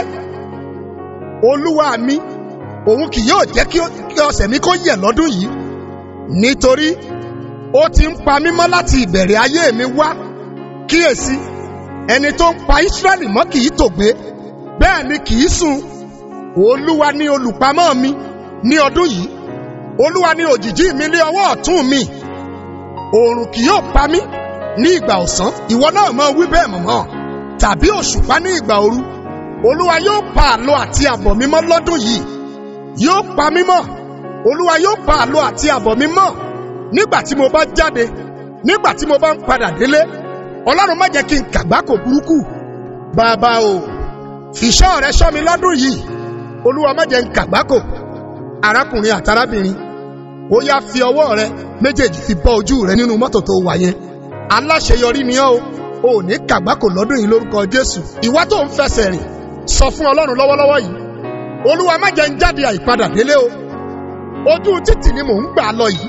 olúwa mi òun kì yóò jẹ́ kí ọ̀sẹ̀ mi kó yẹ̀ lọ́dún yìí nítorí ó ti ń pa mí mọ́ láti ìbẹ̀rẹ̀ ayé mi wá kíyèsí ẹni tó ń pa Ísírẹ́lì mọ́ kì í tògbé bẹ́ẹ̀ ni kì í sùn olúwa ni olùpamọ́ mi ní ọdún yìí olúwa ni òjìjí mi ní ọwọ́ ọ̀tún mi oòrùn kì yóò pa mí ní ìgbà ọ̀sán ìwọ náà máa wí bẹ́ẹ̀ mọ̀mọ́ tàbí òṣùpá ní ìgbà òru olúwa yóò pa àlọ́ àti àbọ̀ mi mọ́ lọ́dún yìí yóò pa mí mọ́ olúwa yóò pa àlọ́ àti àbọ̀ mi mọ́ nígbà tí mo bá jáde nígbà tí mo bá ń padà délé ọlọ́run má jẹ́ kí n kàgbákò burúkú bàbá o fìṣọ́ rẹ ṣọ́ mi lọ́dún yìí olúwa má jẹ́ n kàgbákò arákùnrin àtàrábìnrin ó yá fi ọwọ́ rẹ méjèèjì fi bọ́ ojú rẹ nínú mọ́tò tó wà yẹn aláṣeyọrí ni ọ́ o ò ní kàgbákò lọ́dún yìí lórúkọ jésù ìwà tó ń fẹsẹ̀ rìn sọ fún ọlọ́run lọ́wọ́lọ́wọ́ yìí olúwa má jẹ́ ń jáde àìpadà délé o ojú títì ni mò ń gbà lọ yìí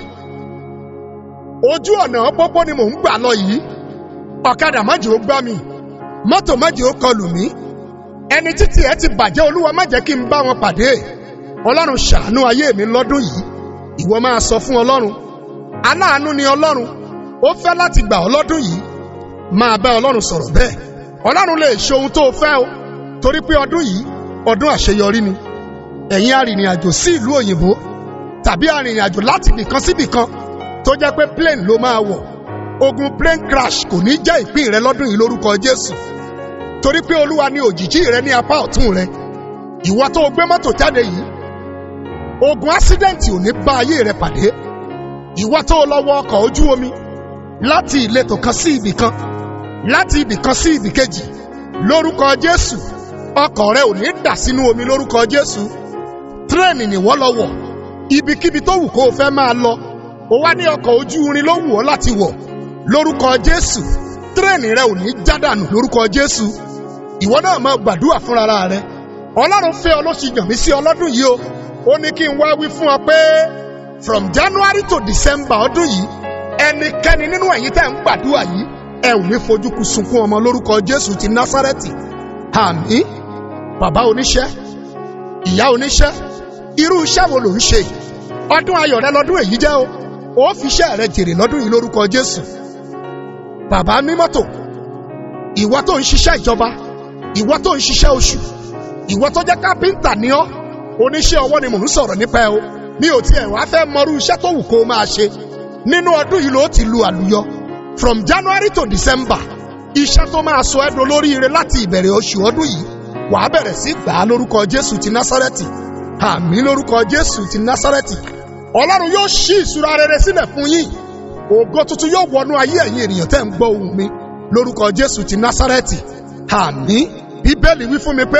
ojú ọ̀nà pópó ni mò ń gbà lọ yìí ọ̀kadà má jẹ́ ó gbá mi mọ́tò má jẹ́ ó kọlù mí ẹni títì ẹ ti bàjẹ́ olúwa má jẹ́ kí n bá wọn pàdé ọlọ́run ṣàánú ayé mi lọ́dún yìí ìwọ máa sọ fún ọlọ́run aláàánú ni ọlọ́run ó fẹ́ láti gbà ọ́ lọ́dún yìí máa bá ọlọ́run sọ̀rọ̀ bẹ́ẹ̀ ọlọ́run lè ṣe ohun tó o fẹ́ o torí pé ọdún yìí ọdún àṣeyọrí ni ẹ̀yin arìnrìn-àjò sí ìlú òyìnbó tàbí arìnrìn-àjò láti ibìkan sí ibìkan tó jẹ́ pé plane ló máa wọ̀ ogun plane crash kò ní jẹ́ ìpín rẹ lọ́dún yìí lórúkọ jésù torí pé olúwa ni òjìjí rẹ ní apá ọ̀tún rẹ ìwọ tó o gbé mọ́tò jáde yìí ogun ásídẹ̀ǹtì ò ní bá ayé rẹ pàdé ìwọ tó lọ wọ ọkọ̀ ojú omi láti ìletò kan sí ibì kan láti ibì kan sí ibì kejì lórúkọ jésù ọkọ̀ rẹ ò ní dà sínú omi lórúkọ jésù tírẹ̀nì nìwọ́ lọ wọ̀ ibikíbi tó wù kó o fẹ́ máa lọ o wá ní ọkọ̀ ojú irin ló wù ọ́ láti wọ̀ lórúkọ jésù tírẹ̀nì rẹ ò ní jádànù lórúkọ jésù ìwọ náà máa gbàdúrà fúnra rẹ ọlọ́run fẹ́ ọ ló ṣe yàn mí sí ọlọ́dún yìí o ó ní kí n wá wí fún ọ pé from january to december ọdún yìí ẹnikẹ́ni nínú ẹ̀yin tẹ́ ń gbàdúrà yìí ẹ ò ní fojú kù sunkún ọmọ lórúkọ jésù ti násárẹ́tì àmì bàbá oníṣẹ́ ìyá oníṣẹ́ irú iṣẹ́ wo ló ń ṣe yìí ọdún ayọ̀ rẹ lọ́dún èyí jẹ́ o ó fi iṣẹ́ rẹ jèrè lọ́dún yìí lórúkọ jésù bàbá mímọ́tò ìwọ tó ń ṣiṣẹ́ ìjọba ìwọ tó ń ṣiṣẹ́ oṣù ìwọ tó jẹ́ kápẹ́ńtà ní ọ́ oníṣẹ́ ọwọ́ ni mò ń sọ̀rọ̀ nípa ẹ o mi ò tiẹ̀ wá fẹ́ mọrú iṣẹ́ tó wù kó o máa ṣe nínú ọdún yìí ló ti lu àlùyọ from january to december iṣẹ́ tó máa sọ ẹ́ dolóríire láti ìbẹ̀rẹ̀ oṣù ọdún yìí wàá bẹ̀rẹ̀ sí gbà á lórúkọ jésù ti násárẹ́tì àmì lórúkọ jésù ti násárẹ́tì ọlọ́run yóò ṣí ìṣúra rere sílẹ̀ fún yín ògo tuntun yóò wọnú ayé ẹ̀yin ènìyàn tẹ́ ń gbọ́ ohùn mi lórúkọ jésù ti násárẹ́tì àmì bíbélì wí fún mi pé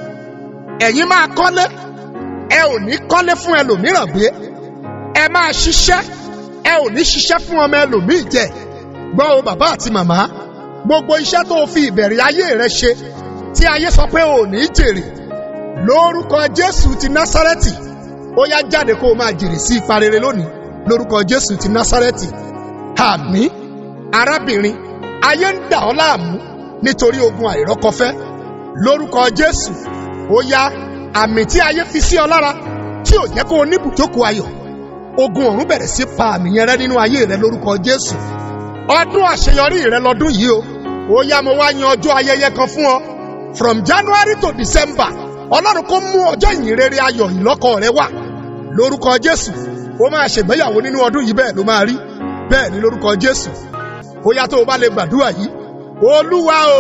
ẹ̀yin máa kọ́lé ẹ ò ní kọ́lé fún ẹlòmíràn gbé ẹ máa ṣiṣẹ́ ẹ ò ní ṣiṣẹ́ fún ọmọ ẹlòmíì jẹ gbọ́ o bàbá àti màmá gbogbo iṣẹ́ tó o fi ìbẹ̀rẹ̀ ayé rẹ ṣe tí ayé sọ pé o ò ní jèrè lórúkọ jésù ti násárẹ́tì ó yá jáde kó o máa jèrè sí ipa rere lónìí lórúkọ jésù ti násárẹ́tì àmì arábìnrin ayé ń dà ọ́ láàmú nítorí ogun àìrọ́kọfẹ́ lórúkọ jésù ó yá àmì tí ayé fi sí ọ lára tí ò jẹ́ kó o ní bùjókòó ayọ̀ ogun ọ̀run bẹ̀rẹ̀ sí pa àmì yẹn rẹ nínú ayé rẹ lórúkọ jésù ọdún àṣeyọrí rẹ lọdún yìí o ó yá mo wá yan ọjọ́ ayẹyẹ kan fún ọ from january to december ọlọ́run kó mú ọjọ́ ìyìn rere ayọ̀ ìlọ́kọ rẹ wá lórúkọ jésù ó máa ṣègbéyàwó nínú ọdún yìí bẹ́ẹ̀ ló máa rí bẹ́ẹ̀ ni lórúkọ jésù ó yá tó o bá lè gbàdúrà yìí olúwa o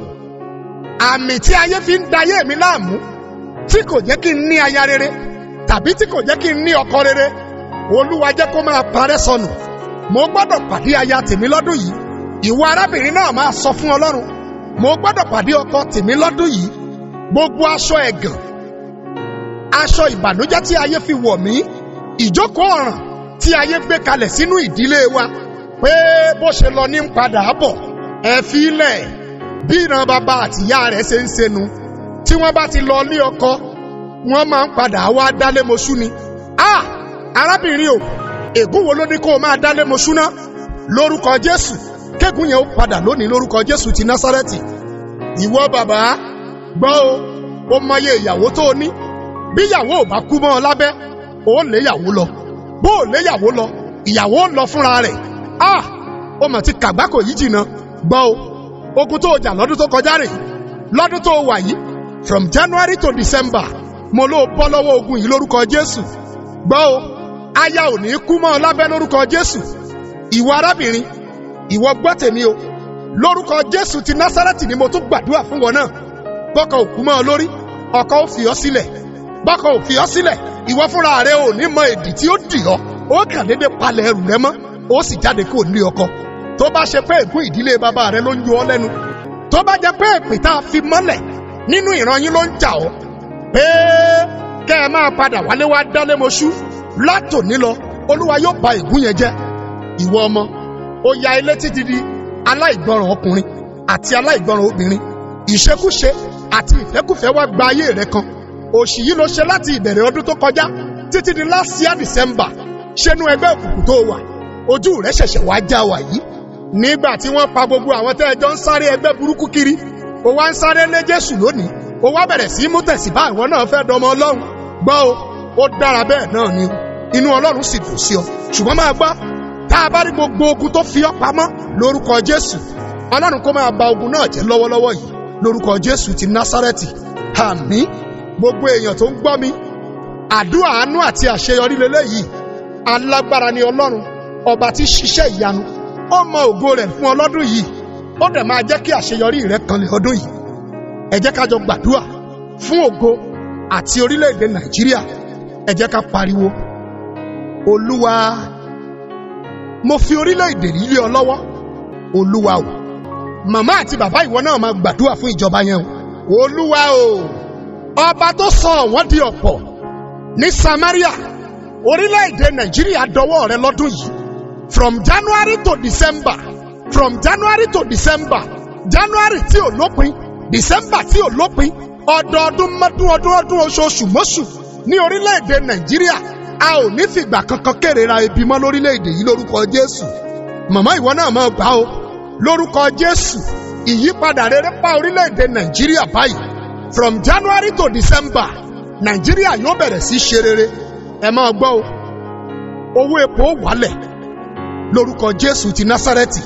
àmì tí ayé fi ń dayé mi láàmú tí kò jẹ́ kí n ní aya rere tàbí tí kò jẹ́ kí n ní ọkọ rere olúwa jẹ́ kó máa parẹ́ sọnù mo gbọ́dọ̀ pàdé aya tèmi lọ́dún yìí ìwọ arábìnrin náà máa sọ fún ọlọ́run mo gbọ́dọ̀ pàdé ọkọ tèmi lọ́dún yìí gbogbo aṣọ ẹ̀gàn aṣọ ìbànújẹ́ tí ayé fi wọ̀ mí ìjókòó ọ̀ràn tí ayé gbé kalẹ̀ sínú ìdílé wa pé bó ṣe lọ ní ń padà bọ̀ ẹ fi lẹ̀ bí ìran bàbá àtìyá rẹ̀ ṣe ń ṣenu tí wọ́n bá ti lọ ní ọkọ wọ́n máa ń padà wá dálé moṣú ni. a arábìnrin o ègún wo ló ní kó o máa dálé moṣú ná lórúkọ jésù kégún yẹn ó padà lónìí lórúkọ jésù ti násárẹ́tì. ìwọ bàbá gbọ́ o ó mọye ìyàwó tó o ní bí ìyàwó ò bá kú mọ́ ọ lábẹ́ ó léyàwó lọ bó o léyàwó lọ ìyàwó lọ fúnra rẹ̀ a ó mà ti kàgbákò yìí jìnnà gbọ́ o ogun tó o jà lọ́dún tó kọjá rè lọ́dún tó o wà yìí from january to december mo ló bọ́ lọ́wọ́ ogun yìí lórúkọ jésù gbọ́ o aya ò ní kú mọ́ ọ lábẹ́ lórúkọ jésù ìwọ arábìnrin ìwọ gbọ́ tèmi o lórúkọ jésù ti násárẹ́tì ni mo tún gbàdúrà fún wọn náà bọ́kọ ò kú mọ́ ọ lórí ọkọ ò fi ọ́ sílẹ̀ bọ́kọ ò fi ọ́ sílẹ̀ ìwọ fúnra rẹ ò ní mọ èdì tí ó dì ọ́ ó kàn déédéé palẹ̀ ẹrù rẹ mọ́ ó sì jáde kó lé ọkọ tó bá ṣe pé ègún ìdílé bàbá rẹ ló ń yọ ọ́ lẹ́nu tó bá jẹ́ pé èpè tá a fi mọ́lẹ̀ nínú ìran yín ló ń jà ọ́ pé kẹ́ ẹ máa padà wálé wá dálé moṣú látòní lọ olúwa yóò ba ègún yẹn jẹ́ ìwọ ọmọ ó ya ilé títí di aláìgbọràn ọkùnrin àti aláìgbọràn obìnrin ìṣekúṣe àti ìfẹ́kùfẹ́ wá gba ayé rẹ kan òṣì yìí ló ṣe láti ìbẹ̀rẹ̀ ọdún tó kọjá títí di last year december ṣẹnu ẹgbẹ́ òkùnkùn tó wà ojú rẹ ṣẹ̀ṣẹ̀ wá já wà yìí nígbà tí wọ́n pa gbogbo àwọn tẹ́ ẹjọ́ ń sáré ẹgbẹ́ burúkú kiri ó wá ń sáré lé jésù lónìí ó wá bẹ̀rẹ̀ sí mú tẹ̀síbá ìwọ náà fẹ́ dọmọ ọlọ́run gbọ́ o ó dára bẹ́ẹ̀ náà ni inú ọlọ́run sì dùn sí ọ ṣùgbọ́n máa gbọ́ tá a bá rí gbogbo ogun tó fi ọ́ pamọ́ lórúkọ jésù ọlọ́run kó máa ba ogun náà jẹ́ lọ́wọ́lọ́wọ́ yìí lórúkọ jésù ti násárẹ́tì àmì gbogbo èèyàn tó ń gbọ́ mi àdúrà àánú àti àṣeyọrí lélẹ́yìí alágbára ni ọlọ́run ọba tí ṣiṣẹ́ ìyanu ó mọ ògo rẹ̀ fún ọlọ́dún yìí ó dẹ̀ máa jẹ́ kí àṣeyọrí rẹ̀ kanlẹ̀ ọdún yìí ẹ jẹ́ ká jọ gbàdúrà fún ògo àti orílẹ̀-èdè nàìjíríà ẹ jẹ́ ká pariwo olúwa mo fi orílẹ̀-èdè yìí lé ọ lọ́wọ́ olúwa o màmá àti bàbá ìwọ náà máa gbàdúrà fún ìjọba yẹn o olúwa o ọba tó sọ wọ́n di ọ̀pọ̀ ní samaria orílẹ̀-èdè nàìjíríà dọwọ́ rẹ lọ́dún yìí from january to december from january to december january tí ò lópin december tí ò lópin ọdọọdún mọ́dún ọdún ọdún oṣooṣù mọ́ṣù ní orílẹ̀-èdè nàìjíríà a ò ní fìgbà kankan kérera ebi mọ́ lórílẹ̀-èdè yìí lórúkọ jésù màmá ìwọ náà máa gbà ó lórúkọ jésù ìyípadà rere pa orílẹ̀-èdè nàìjíríà báyìí from january to december nàìjíríà yóò bẹ̀rẹ̀ sí ṣe rere ẹ máa gbọ́ o owó epo wálẹ̀ lórúkọ jésù ti násárẹ́tì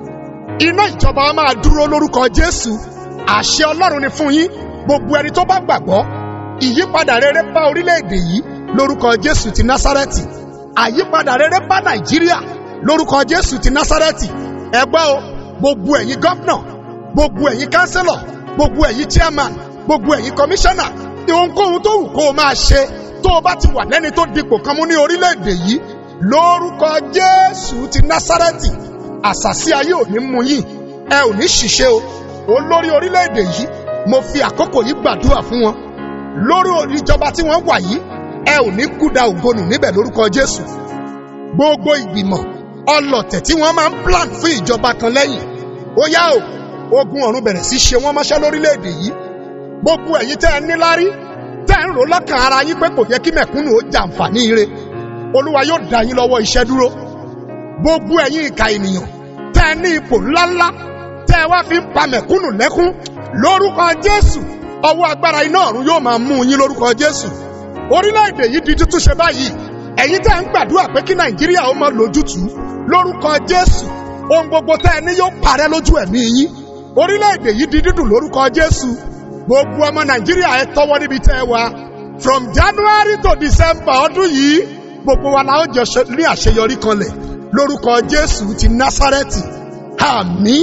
iná ìjọba máa dúró lórúkọ jésù àṣẹ ọlọ́run ni fún yín gbogbo ẹni tó bá gbàgbọ́ ìyípadà rere bá orílẹ̀-èdè yìí lórúkọ jésù ti násárẹ́tì àyípadà rere bá nàìjíríà lórúkọ jésù ti násárẹ́tì ẹ gbọ́ o gbogbo ẹ̀yin gọ́fúnà gbogbo ẹ̀yin kánsílọ̀ gbogbo ẹ̀yin chairman gbogbo ẹ̀yin kọmíṣánná ohunkóhun tó wù kó o máa ṣe tó o bá ti wà lẹ́ni tó dipò kan mú ní orílẹ̀-èdè yìí lórúkọ jésù ti násárẹ́tì àṣàsí ayé ò ní mú yín ẹ ò ní ṣìṣe o olórí orílẹ̀-èdè yìí mo fi àkókò yìí gbàdúrà fún wọn lórí ìjọba tí wọ́n wà yìí ẹ ò ní kúda ògbónù níbẹ̀ lórúkọ jésù gbogbo ìgbìmọ̀ ọlọ̀tẹ̀ tí wọ́n máa ń plan fún ìjọba kan lẹ́yìn ó yá o ogun ọ̀run bẹ̀rẹ̀ sí ṣe wọ́n mọ́ṣẹ́ lórílẹ̀‐èdè yìí gbogbo ẹ̀yin tẹ́ ẹ níláárí tẹ́ ẹ ń rò lọ́kàn ara yín pé kò yẹ kí mẹ̀kúnnù ó jàǹfààní ire olúwa yóò dá yín lọ́wọ́ iṣẹ́ dúró gbogbo ẹ̀yin ìka ènìyàn tẹ́ ẹ ní ipò ńláńlá tẹ́ ẹ wá fi ń pa mẹ̀kúnnù lẹ́kún lórúkọ jésù ọwọ́ agbára iná ọ̀run yóò máa mú yín lórúkọ jésù orílẹ̀-èdè yìí di tútúnṣe báyìí ẹ̀yin tẹ́ ń gbàdúrà pé kí nàìjíríà ó máa lójútùú lórúkọ jésù ohun gbogbo tẹ́ ẹ ní yóò parẹ́ lójú ẹ̀mí yín orílẹ̀-èdè yìí di dídùn lórúkọ jésù gbogbo ọmọ nàìjíríà ẹ tọwọ́ níbi tẹ́ ẹ wà from january to december ọdún yìí gbogbo wa la ó jọ ní àṣeyọrí kanlẹ̀ lórúkọ jésù ti násárẹ́tì àmín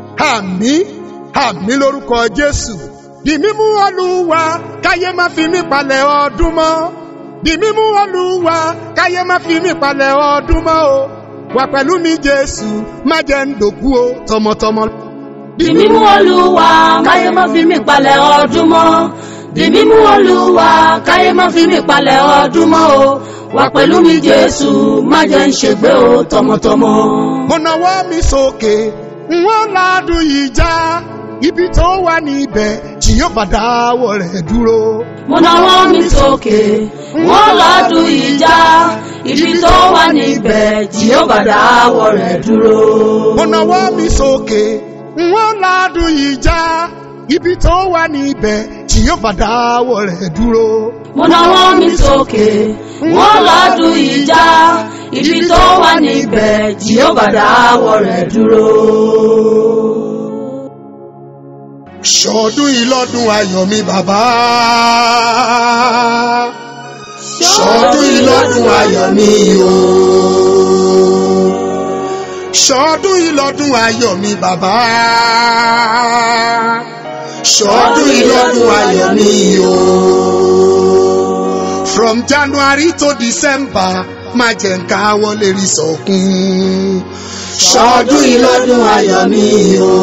àmín àmín lórúkọ jésù di mímú olúwa káyé má fi mí palẹ̀ ọdún mọ́ di mímú olúwa káyé má fi mí palẹ̀ ọdún mọ́ o wà pẹ̀lú mi jésù má jẹ́ ń dòkú o tọmọtọmọ. di mímú olúwa káyé má fi mí palẹ̀ ọdún mọ́ di mímú olúwa káyé má fi mí palẹ̀ ọdún mọ́ o wà pẹ̀lú mi jésù má jẹ́ ń ṣègbé o tọmọtọmọ. mo nawọ́ mi sókè n ó ládùn yìí já ibi tó wà níbẹ̀ tí yóò bá dáwọ́ rẹ̀ dúró. mo nawọ́ mi sókè wọ́n lọ́dún ìjà ibi tó wà níbẹ̀ tí yóò bá dáwọ́ rẹ̀ dúró. mo nawọ́ mi sókè n ó ládùn yìí já ibi tó wà níbẹ̀ tí yóò bá dáwọ́ rẹ̀ dúró. mo nawọ́ mi sókè wọ́n lọ́dún ìjà ibi tó wà níbẹ̀ tí yóò bá dáwọ́ rẹ̀ dúró. ṣọdún yìí lọ́dún ayọ̀ mi bàbá. ṣọdún yìí lọ́dún ayọ̀ mi o. ṣọdún yìí lọ́dún ayọ̀ mi bàbá. ṣọdún yìí lọ́dún ayọ̀ mi o. from january to december má jẹ́ ń káwọ́ lè rí sọ̀kún. ṣọdún yìí lọ́dún ayọ̀ mi o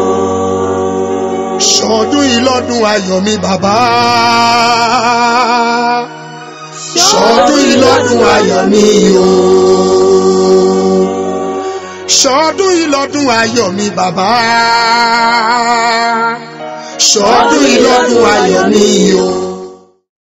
ṣọdún yìí lọ́dún ayọ̀ mi bàbá. ṣọdún yìí lọ́dún ayọ̀ mi o. ṣọdún yìí lọ́dún ayọ̀ mi bàbá. ṣọdún yìí lọ́dún ayọ̀ mi o.